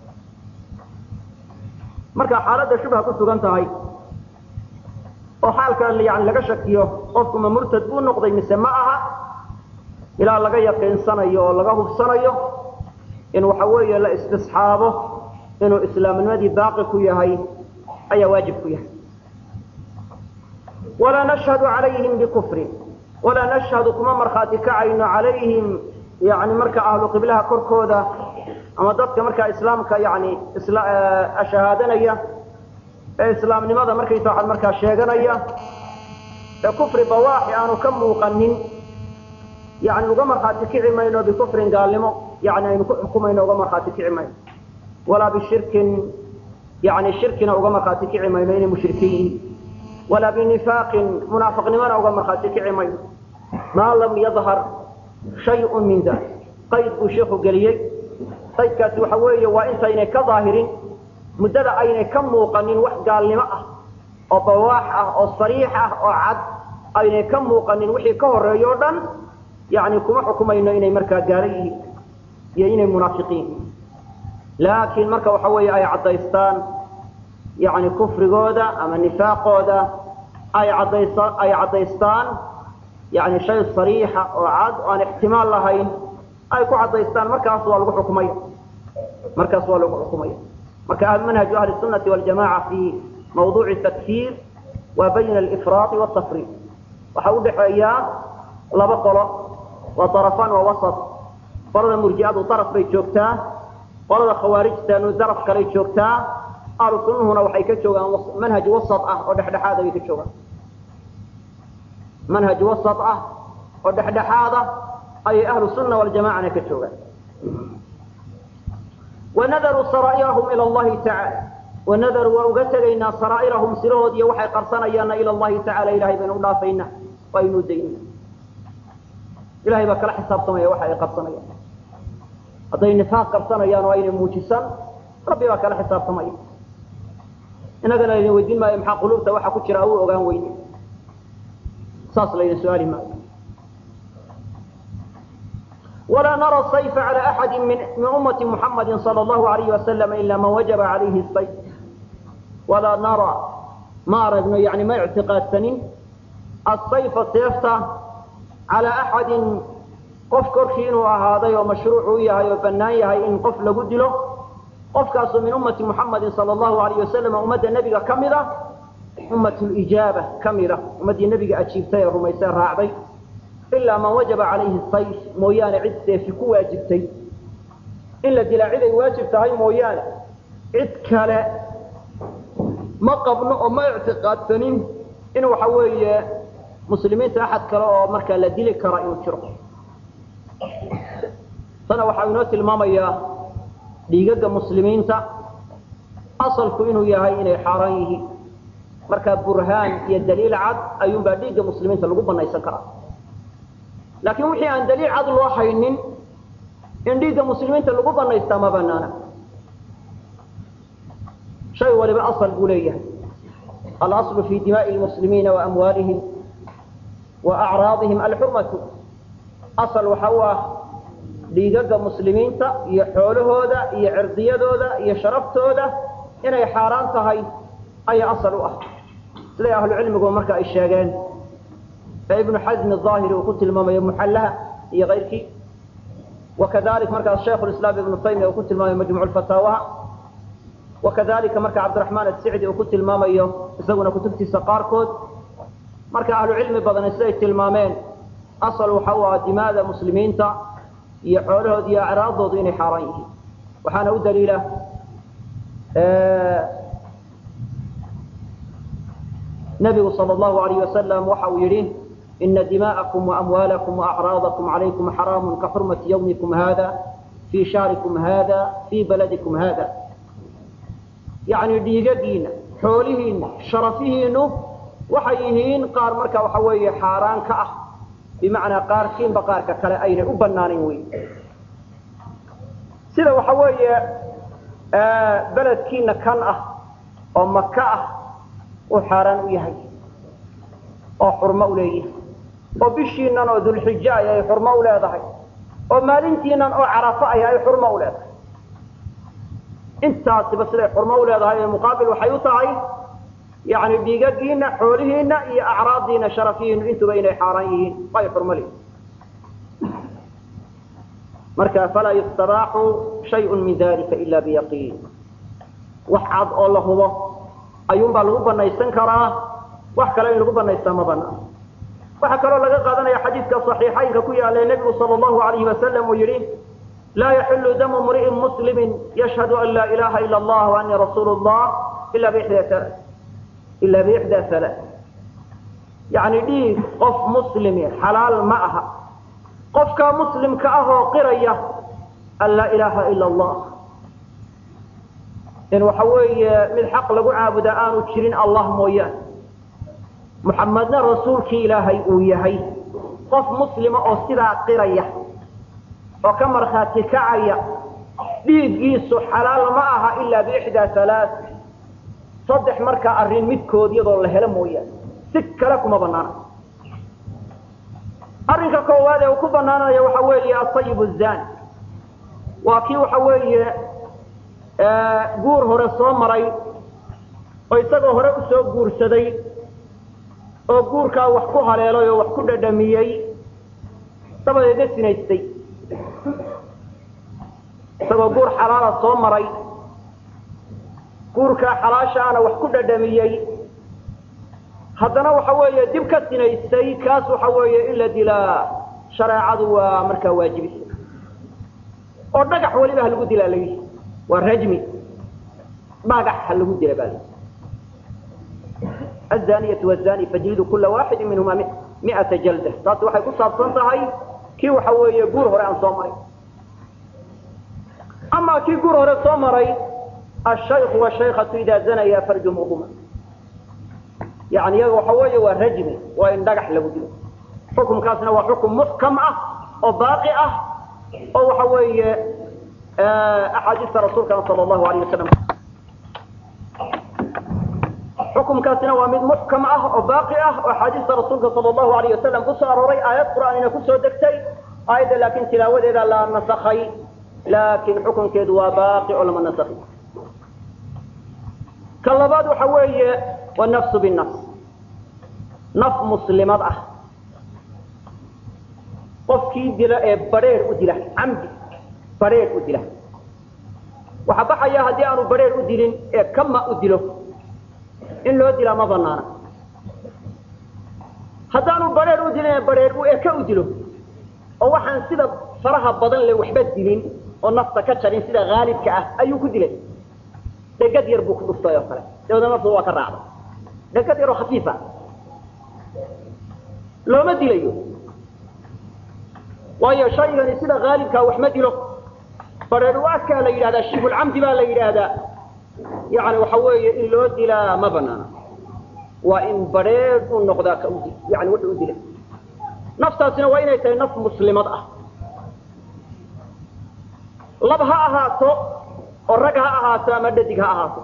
marka xaaladda shubha ku sugan tahay oo xaalka yani laga shakiyo qofku ma murtad buu noqday mise ma aha ilaa laga yaqiinsanayo oo laga hubsanayo in waxa weeye la istisxaabo inuu islaamnimadii baaqi ku yahay ayaa waajib ku yahay walaa nashhadu calayhim bikufrin walaa nashhadu kuma markhaati kacayno calayhim yani marka ahlu qiblaha korkooda ama dadka markaa islaamka yani shahaadanaya ee islaamnimada markaysa waxaad markaa sheeganaya ee kufri bawaaxi aanu ka muuqanin yani uga markhaati kici mayno bikufrin gaalnimo yani aynu ku xukumayno uga markhaati kici mayno walaa bishirkin yani shirkina uga markhaati kici mayno inay mushrikiin yihiin walaa binifaaqin munaafiqnimona uga markhaati kici mayno maa lam yadhar shayun min dalik qayd buu sheikhu geliyey qaydkaasi waxa weeye waa intaynay ka daahirin muddada aynay ka muuqanin wax gaalnimo ah oo bawaax ah oo sariix ah oo cad aynay ka muuqanin wixii ka horeeyo o dhan yani kuma xukumayno inay markaa gaalo yihiin iyo inay munaafiqiin laakiin marka waxa weeye ay caddaystaan yani kufrigooda ama nifaaqooda ay cadaysa ay caddaystaan yani shay sariixa oo cad oo aan ixtimaal lahayn ay ku caddaystaan markaas waa lagu xukumaya markaas waa lagu xukumaya marka manhaju ahli sunati waljamaca fi mawduuci takfiir waa bayna alifraaqi waltafriiq waxa udhaxeeya laba qolo waa darafan waa wasat qolada murji'adu daraf bay joogtaa qolada khawaarijtanu daraf kaley joogtaa ahlu sunnuhuna waxay ka joogaan manhaj wasat ah oo dhexdhexaada bay ka joogaan manhaj wasat ah oo dhexdhexaada ayay ahlu sunna waljamacana ka joogaan wanadaruu saraa'irahum ila allahi tacala wanadaruu waa uga tegaynaa saraa'irahum sirahood iyo waxay qarsanayaanna ila allahi tacala ilahay baynu u dhaafaynaa waa aynu daynaa ilahay baa kala xisaabtamaya waxa ay qarsanayaan hadday nifaaq qarsanayaan oo aynay muujisan rabbi baa kala xisaabtamaya inagana laydin weydiin maayo maxaa quluubta waxa ku jira u ogaan weyne saas laydin su-aali maayo ولا نرى الصيف على أحد من, من أمة محمد صلى الله عليه وسلم إلا من وجب عليه الصيف ولا نرى ما أردنا يعني ما اعتقاد سنين الصيف الصيفة على أحد قف كرشين وهذا ومشروع يهي وبنايها إن قف لقد له قف كاس من أمة محمد صلى الله عليه وسلم أمة النبي كاملة أمة الإجابة كاملة أمة النبي أجيبتها رميسان راعبي ilaa man wajaba calayhi sayf mooyaane cid seefi ku waajibtay in la dilaa cid ay waajib tahay mooyaane cid kale ma qabno oo ma ictiqaadsanin in waxa weeye muslimiinta axad kale oo markaa la dili kara inuu jiro tana waxaa inoo tilmaamayaa dhiigaga muslimiinta asalku inuu yahay inay xaaraan yihiin markaa burhaan iyo daliil cad ayuunbaa dhiigga muslimiinta lagu banaysan karaa laakiin wixii aan daliil cad loo haynin in dhiigga muslimiinta lagu banaystaa ma banaana shay waliba asal buu leeyahay alaslu fi dimaa'i lmuslimiina wa amwaalihim wa acraadihim alxurmatu asal waxa u ah dhiigaga muslimiinta iyo xoolahooda iyo cirdiyadooda iyo sharaftooda inay xaaraan tahay ayaa asal u ah siday ahlucilmigu marka ay sheegeen ee ibnu xasm aahiri uu ku tilmaamayo muxallaha iyo kayrkii wakadalik markaas shaikhu lislaam ibnu taymiya uu ku tilmaamayo majmuc fataawaha wakadalika marka cabdiraxmaan asicdi uu ku tilmaamayo isaguna kutubtiisa qaarkood marka ahlu cilmi badani siday tilmaameen asal waxa u ah dimaada muslimiinta iyo xoolahooda iyo acraadoodu inay xaaraan yihiin waxaana u daliila nabigu sal allahu alayh wasalam waxa uu yidhi ina dima'akum waamwaalakum waacraadakum calaykum xaraamun ka xurmati yawmikum hada fii shaarikum hada fii baladikum hada yacni dhiigagiina xoolihiina sharafihiinu waxay yihiin qaar marka waxa weeye xaaraan ka ah bimacnaa qaarkiinba qaarka kale aynay u banaanayn wey sida waxa weeye beledkiina kan ah oo maka ah uu xaaraan u yahay oo xurmo u leeyahay oo bishiinan oo dulxijo ay ay xurmo u leedahay oo maalintiinan oo carafo ay ay xurmo u leedahay intaasiba siday xurmo u leedahay ee muqaabil waxay u tahay yani dhiigagiina xoolihiina iyo acraadiina sharafihiinu intuba inay xaaraan yihiin ay xurmo leeyihin marka falaa yustabaaxu shayun min dalika ila biyaqiin wax cad oo la hubo ayuunbaa lagu banaysan karaa wax kale in lagu banaystaa ma banaan waxaa kaloo laga qaadanaya xadiidka صaxiixaynka ku yaala nebigu sal اllahu alayhi wasalam uu yihi laa yaxilu damu mri'in muslimi yashhadu an laa ilaha ila اllah وanii rasuul اllah ila bixda ila bixda hala yani dhiig qof muslimi xalaal ma aha qofkaa muslimka ah oo qiraya an laa ilaha ila اllah in waxa weeye mid xaq lagu caabudaa aanu jirin allah mooyaane muxamedna rasuulkii ilaahay uu yahay qof muslima oo sidaa qiraya oo ka markhaati kacaya dhiiggiisu xalaal ma aha ilaa biixdaa halaa saddex markaa arrin midkood iyadoo la helo mooyaane si kale kuma banaana arrinka koowaad ee uu ku banaanaya waxa weeye asayib zani waa kii waxa weeye guur hore soo maray oo isagoo hore usoo guursaday oo guurkaa wax ku haleelay oo wax ku dhadhamiyey dabadeedna sinaystay isagoo guur xalaala soo maray guurkaa xalaashaana wax ku dhadhamiyey haddana waxa weeye dib ka sinaystay kaas waxa weeye in la dilaa shareecadu waa markaa waajibisa oo dhagax weliba ha lagu dilaa layihi waa rajmi dhagax ha lagu dila baa layihi azaniyatu wazani fajlidu kula waaxidi minhuma miata jalda taasi waxay ku saabsan tahay kii waxa weeye guur hore aan soo maray ama kii guur hore soo maray ashayku washaykatu idaa zanaya farjumuhuma yani iyaga waxa weeye waa rajmi waa in dhagax lagu dilo xukumkaasna waa xukum muxkam ah oo baaqi ah oo waxa weeye axaadiista rasuulkana sal allahu alayh wasalam xukumkaasina waa mid muxkam ah oo baaqi ah oo axaadiista rasuulka sal allahu alayh wasalam kusoo arooray aayad qur'aanina kusoo degtay aayadda laakin tilaawadeeda la nasakhay laakin xukunkeedu waa baaqi oo lama nasakhi ka labaad waxa weeye wanafsu binafs naf muslimad ah qofkii dila ee badheer u dila camdi badheer u dila waxaa baxaya haddii aanu badheer u dilin ee kama u dilo in loo dilaa ma banaana haddaanu badheer u dilin ee badheer u eka u dilo oo waxaan sida faraha badan le waxba dilin oo nafta ka jarin sida haalibka ah ayuu ku dilay dhegad yar buu ku dhuftay oo kale dabeedna naftu waa ka raacday dhegad yaroo khafiifa looma dilayo waayo shaygani sida haalibkaa wax ma dilo badheer u adkaa la yidhahdaa shibulcamdi baa la yidhaahdaa yani waxa weeye in loo dilaa ma banaana waa in badheer u noqdaa ka ud yani wuxuu u dilay naftaasina waa inay tahay naf muslimad ah lab ha ahaato oo rag ha ahaato ama dhadig ha ahaato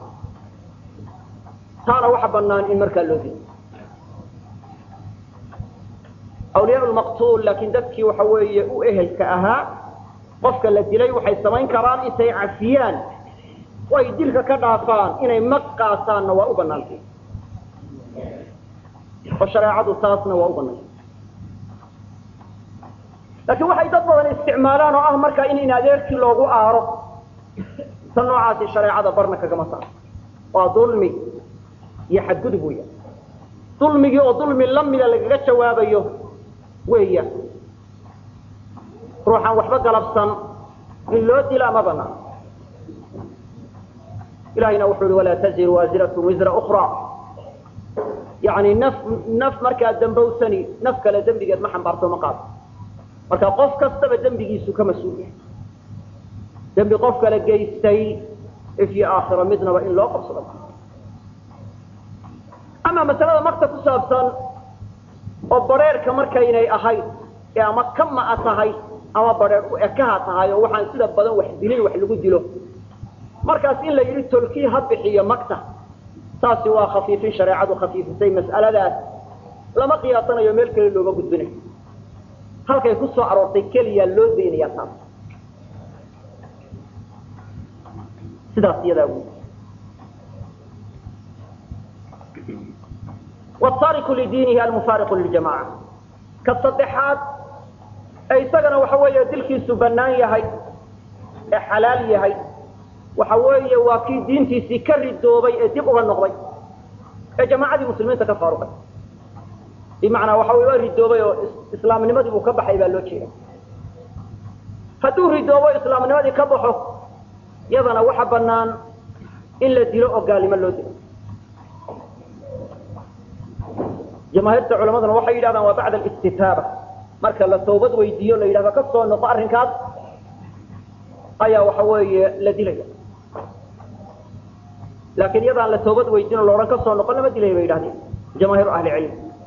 taana waxa banaan in markaa loo dilo awliyaa lmaqtuul laakiin dadkii waxa weeye u ehelka ahaa qofka la dilay waxay samayn karaan intay cafiyaan oo ay dilka ka dhaafaan inay mag qaataanna waa u banaantay oo shareecadu taasna waa u banaantay laakiin waxay dad badan isticmaalaan oo ah markaa in in adeerkii loogu aaro ta noocaasi shareecada barna kagama saaro waa dulmi iyo xadgudub weya dulmigii oo dulmi lamida lagaga jawaabayo weya ruuxaan waxba galabsan in loo dilaa ma banaan ilahayna wuxuu uhi walaa taziru waasiratun wisra ukra yani naf naf markaa dambowsani naf kale dembigeed ma xambaarto ma qaado marka qof kastaba dembigiisu ka mas-uul yahay dembi qof kale geystay ifyo aakhiro midnaba in loo qabsado ama masalada makta ku saabsan oo bareerka markaynay ahayd ee ama kama-a tahay ama bareer u ekaha tahay oo waxaan sida badan wax dilin wax lagu dilo markaas in la yidhi tolkii ha bixiyo makta taasi waa khafiifin shareecadu khafiifisay mas'aladaas lama qiyaasanayo meel kale looma gudbinayo halkay ku soo aroortay keliya loo daynaya taas sidaas iyadaa wy wtaariku lidiinihi almufaariqu liljamaca ka saddexaad ee isagana waxa weeye dilkiisu bannaan yahay ee xalaal yahay waxa weeye waa kii diintiisii ka ridoobay ee dib uga noqday ee jamaacadii muslimiinta ka faaruqay bimacnaa waxa wey waa ridoobay oo islaamnimadii buu ka baxay baa loo jeeda hadduu ridoobo islaamnimadii ka baxo yadana waxa bannaan in la dilo oo gaalnimo loo dilo jamaahiirta culamaduna waxay yidhahdaan waa bacda alistitaaba marka la toobad weydiiyo la yidhahdo ka soo noqo arrinkaas ayaa waxa weeye la dilaya laakiin iyadaan la toobad weydiino la odhan ka soo noqon lama dilaya bay yidhahdeen jamaahiiru ahli cilm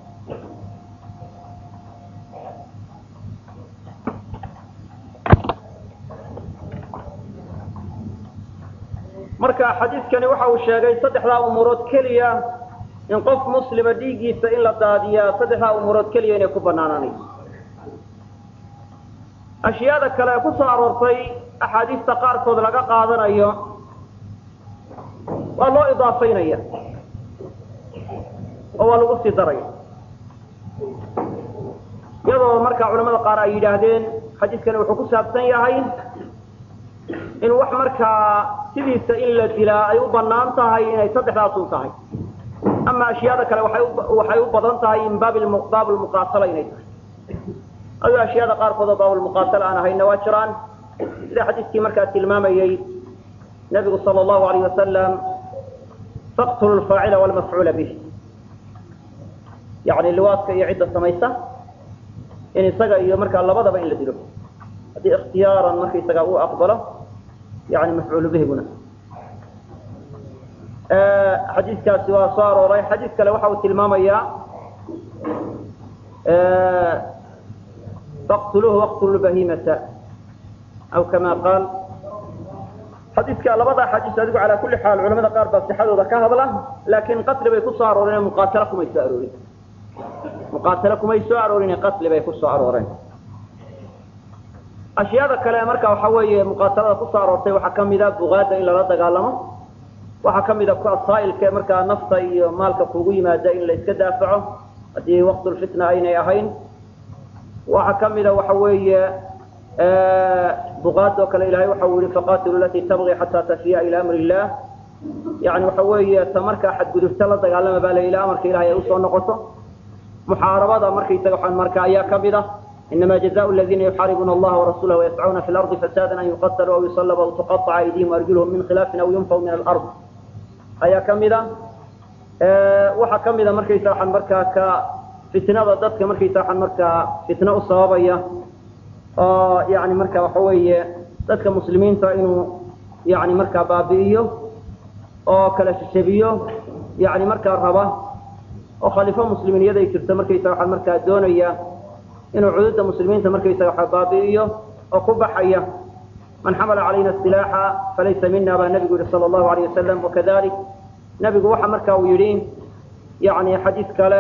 marka xadiidkani waxa uu sheegay saddexdaa umuurood keliya in qof muslima dhiiggiisa in la daadiyaa saddexdaa umuurood keliya inay ku banaanaanayso ashyaada kale ee ku soo aroortay axaadiista qaarkood laga qaadanayo waa loo idaafaynaya oo waa lagu sii daraya iyadoo markaa culamada qaar ay yidhaahdeen xadiidkani wuxuu ku saabsan yahay in wax markaa sidiisa in la dilaa ay u banaan tahay inay saddexdaasun tahay ama ashyaada kale waxay u badan tahay in baab lmuqaatala inay tahay adu ashyaada qaarkood oo baabulmuqaatala aan ahayna waa jiraan sida xadiiskii markaa tilmaamayey nabigu sal allahu alayh wasalam faqtulu lfaacila walmafcuula bih yani liwaadka iyo cidda samaysa in isaga iyo markaa labadaba in la dilo haddii ikhtiyaaran markaisaga uu aqbalo yani mafcuulu bihiguna xadiiskaasi waa soo arooray xadiis kale waxa uu tilmaamayaa faqtuluuhu waqtulu bahimata aw kama qaal xadiiska labada xadiis adigu calaa kulli xaal culamada qaar baa sixadooda ka hadla laakiin qatli bay ku soo arooreen muqaatalo kumay soo aroorin muqaatalo kumay soo aroorin qatli bay ku soo arooreen ashyaada kale marka waxa weeye muqaatalada kusoo aroortay waxaa kamida bugaada in lala dagaalamo waxaa kamida saa'ilka markaa nafta iyo maalka kugu yimaada in la iska daafaco haddii waqtulfitna aynay ahayn waxaa kamida waxa weeye bugaad oo kale ilahay waxa uu yihi faqatilu lati tabغi xata tafiya ila amri illah yani waxa weeye ta markaa xadgudubta la dagaalama baa la ila amarka ilahay ay usoo noqoto muxaarabada markaysaga waxaan marka ayaa kamid ah inama jazaء اladina yuxaaribuuna allaha warasulah wayascuuna fi lardi fasada an yuqatluu aw yusalbu aw tuqaطca aydihim arjulhum min khilaafin aw yunfaw min alard ayaa kamida waxaa kamida markaysa waxaan markaa ka fitnada dadka markaysa waxaan markaa fitna u sababaya oo yani marka waxa weeye dadka muslimiinta inuu yani markaa baabi'iyo oo kala shishabiyo yani markaa raba oo khaliifo muslimiiniyad ay jirto markaysa waxaan markaa doonaya inuu cududa muslimiinta markaysaga waxa baabi'iyo oo ku baxaya man xamala calayna silaaxa falaysa mina baa nabigu yihi sala allahu alayh wasalam wakadalik nabigu waxa marka uu yidhi yani xadiis kale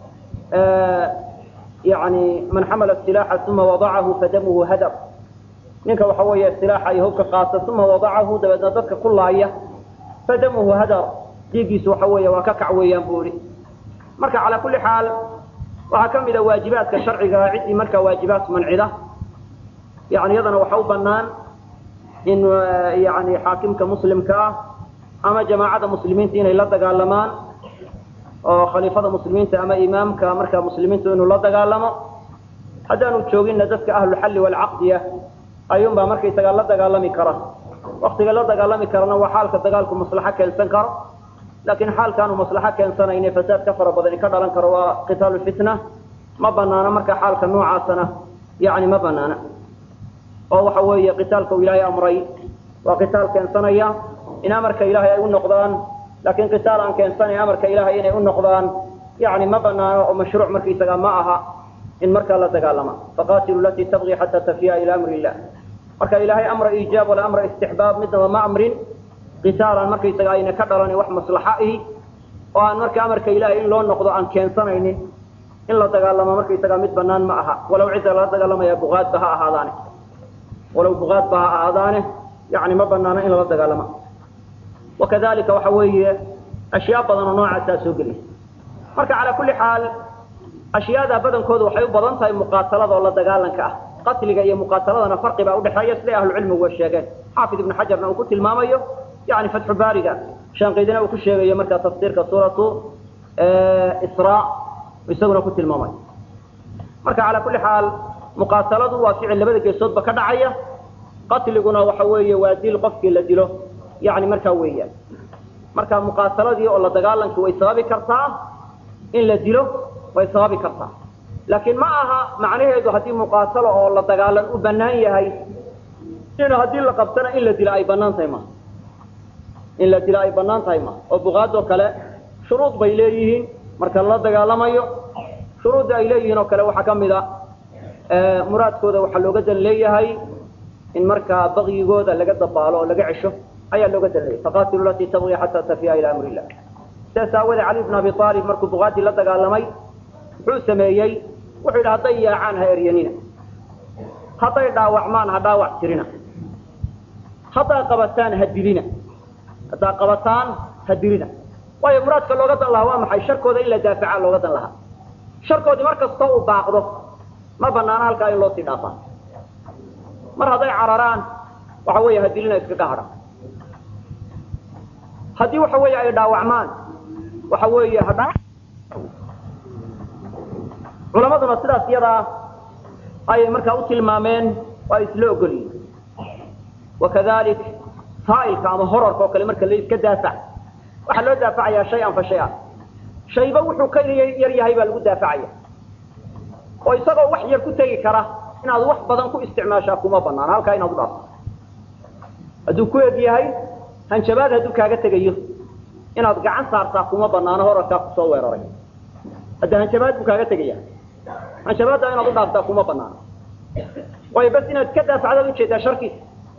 yani man xamala silaaxa uma wadacahu fadamuhu hadar ninka waxa weeye silaaxa iyo hubka qaata uma wadacahu dabeedna dadka ku laaya fadamuhu hadar dhiiggiisu waxa weeye waa ka kac weeyaan buu ihi marka calaa kulli xaal waxaa ka mid a waajibaadka sharciga ciddii markaa waajibaad mancida yani iyadana waxa u banaan in yani xaakimka muslimka ah ama jamaacada muslimiinta inay la dagaalamaan oo khaliifada muslimiinta ama imaamka markaa muslimiintu inuu la dagaalamo haddaanu jooginna dadka ahluxalli walcaqdiya ayuunbaa markaysagaa la dagaalami kara waktiga la dagaalami karana waa xaalka dagaalku maslaxo keensan karo laakiin xaalkaanu maslaxo keensanayne fasaad ka fara badani ka dhalan karo waa qitaalu fitna ma banaana marka xaalka noocaasana yani ma banaana oo waxa weeye qitaalka uu ilaahay amray waa qitaal keensanaya in amarka ilaahay ay u noqdaan laakiin qitaal aan keensanayn amarka ilaahay inay u noqdaan yani ma banaano oo mashruuc markaysaga ma aha in markaa la dagaalama faqatilu latii tabغi xata tafiya ila amri illah marka ilaahay amra iijaab wala amra istixbaab midnaba ma amrin qitaalan markaysaga ayna ka dhalanin wax maslaxa ihi oo aan marka amarka ilaahay in loo noqdo aan keensanaynin in la dagaalamo markaysaga mid banaan ma aha walow cidda lala dagaalamaya bugaadba ha ahaadaane walow bugaadba ha ahaadaane yani ma banaano in lala dagaalama wakadalika waxa weeye ashyaa badan oo noocaasaa soo gelaysa marka calaa kulli xaal ashyaada badankoodu waxay u badan tahay muqaatalada oo la dagaalanka ah qatliga iyo muqaataladana farqi baa udhexeeya siday ahlucilmigu sheegeen xaafid ibnu xajarna uu ku tilmaamayo yani fatxu baariga shaanqidina uu ku sheegayo markaa tafsiirka suuratu isra isaguna ku tilmaamayo marka calaa kulli xaal muqaataladu waa ficil labada geesoodba ka dhacaya qatliguna waxa weeye waa dil qofkii la dilo yani markaa weeyaan marka muqaataladii oo la dagaalanki way sababi kartaa in la dilo way sababi kartaa laakiin ma aha macnaheedu haddii muqaatalo oo la dagaalan u banaan yahay in haddii la qabtana in la dilo ay banaan tahay ma in la dilo ay banaan tahay ma oo buqaadoo kale shuruud bay leeyihiin marka lala dagaalamayo shuruudda ay leeyihiin oo kale waxaa kamid a muraadkooda waxaa looga dan leeyahay in markaa bakyigooda laga dabaalo oo laga cesho ayaa looga dalinaya faqatilu latii tabغi xataa tafiya ila amri illah sidaas aawadee cali bn abi aalib markuu bukaadi la dagaalamay muxuu sameeyey wuxuu yidhi hadday yaacaan ha eryanina hadday dhaawacmaan ha dhaawac tirina haddaa qabataan ha dilina haddaa qabataan ha dilina waayo muraadka looga dan lahaa waa maxay sharkooda in la daafaca looga dan lahaa sharkoodii mar kastoo uu baaqdo ma banaana halkaa in loo sii dhaafaa mar hadday cararaan waxa weeye ha dilina iskaga hadha haddii waxa weeye ay dhaawacmaan waxa weeye hadha culamaduna sidaas iyadaa ayay markaa u tilmaameen oo ay isla ogolyihin wakadalik saa'ilka ama horarka oo kale marka la iska daafac waxaa loo daafacayaa shay-an fa shay-an shayba wuxuu ka yar yahay baa lagu daafacaya oo isagoo wax yar ku tegi kara inaad wax badan ku isticmaashaa kuma banaan halkaa inaad u dhaafto hadduu ku eg yahay hanjabaad hadduu kaaga tegayo inaad gacan saartaa kuma banaano horarkaa kusoo weeraray hadda hanjabaad buu kaaga tegaya hanjabaadda inaad u dhaaftaa kuma banaano waayo bas inaad ka daafacdaad ujeedaa sharkiisa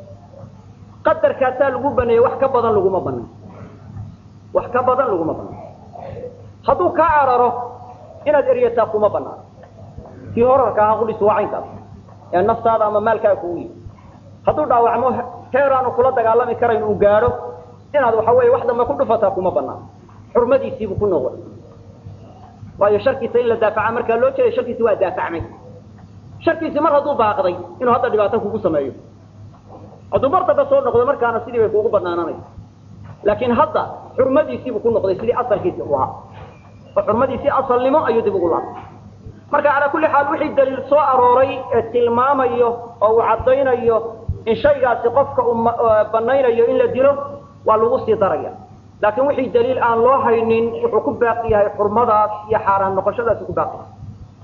qadarkaasaa lagu baneeyey wax ka badan laguma banaan wax ka badan laguma banaan hadduu kaa cararo inaad eryataa kuma banaan kii horarka ahaa qulis waa caynkaas ee naftaada ama maalkaaga kugu yimi hadduu dhaawacmo heer aanu kula dagaalami karayn uu gaadho inaad waxa weeye wax dambe ku dhufataa kuma banaan xurmadiisiibuu ku noqday waayo sharkiisa in la daafaca markaa loo jeeday sharkiisi waa daafacmay sharkiisi mar hadduu baaqday inuu hadda dhibaato kugu sameeyo hadduu mar damba soo noqdo markaana sidii bay kuugu banaananaysa laakiin hadda xurmadiisiibuu ku noqday sidii asalkiisi u ahaa oo xurmadiisii asalnimo ayuu dib ugu laabtay marka calaa kulli xaal wixii daliil soo arooray ee tilmaamayo oo uu caddaynayo in shaygaasi qofka uu banaynayo in la dilo waa lagu sii daraya laakiin wixii daliil aan loo haynin wuxuu ku baaqi yahay xurmadaas iyo xaaraan noqoshadaasi ku baaqi yahay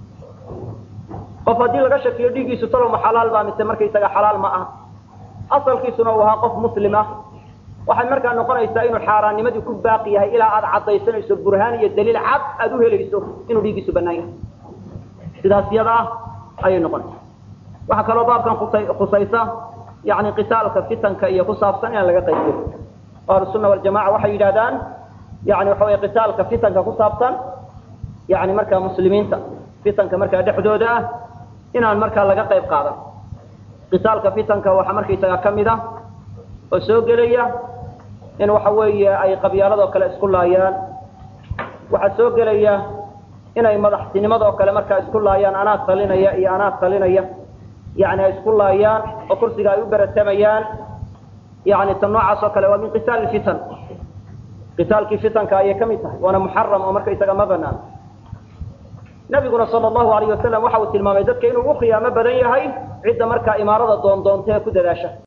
qof haddii laga shakiyo dhiiggiisu talowma xalaal baa mise markaysaga xalaal ma aha asalkiisuna uu ahaa qof muslim ah waxay markaa noqonaysaa inuu xaaraannimadii ku baaqi yahay ilaa aad caddaysanayso burhaan iyo daliil cad aad u helayso inuu dhiiggiisu banaan yahay sidaas yada ah ayay noqonaysaa waxaa kaloo baabkan khusaysa yani qitaalka fitanka iyo ku saabsan inaan laga qaybiyo ahlusunna waljamaca waxay yidhahdaan yani waxa wey qitaalka fitanka ku saabsan yani markaa muslimiinta fitanka markaa dhexdooda ah inaan markaa laga qayb qaadan qitaalka fitanka waxaa markaysaga ka mid ah oo soo gelaya in waxa weeye ay qabyaaladoo kale isku laayaan waxaa soo gelaya inay madaxtinimadoo kale markaa isku laayaan anaa talinaya iyo anaa talinaya yani ay isku laayaan oo kursiga ay u beratamayaan yani tan noocaas oo kale waa min qitaal fitan qitaalkii fitanka ayay ka mid tahay waana muxaram oo markaysaga ma banaan nabiguna sal allahu alayh wasalam waxa uu tilmaamay dadka inuu u khiyaamo badan yahay cidda markaa imaarada doondoonta ee ku dadaasha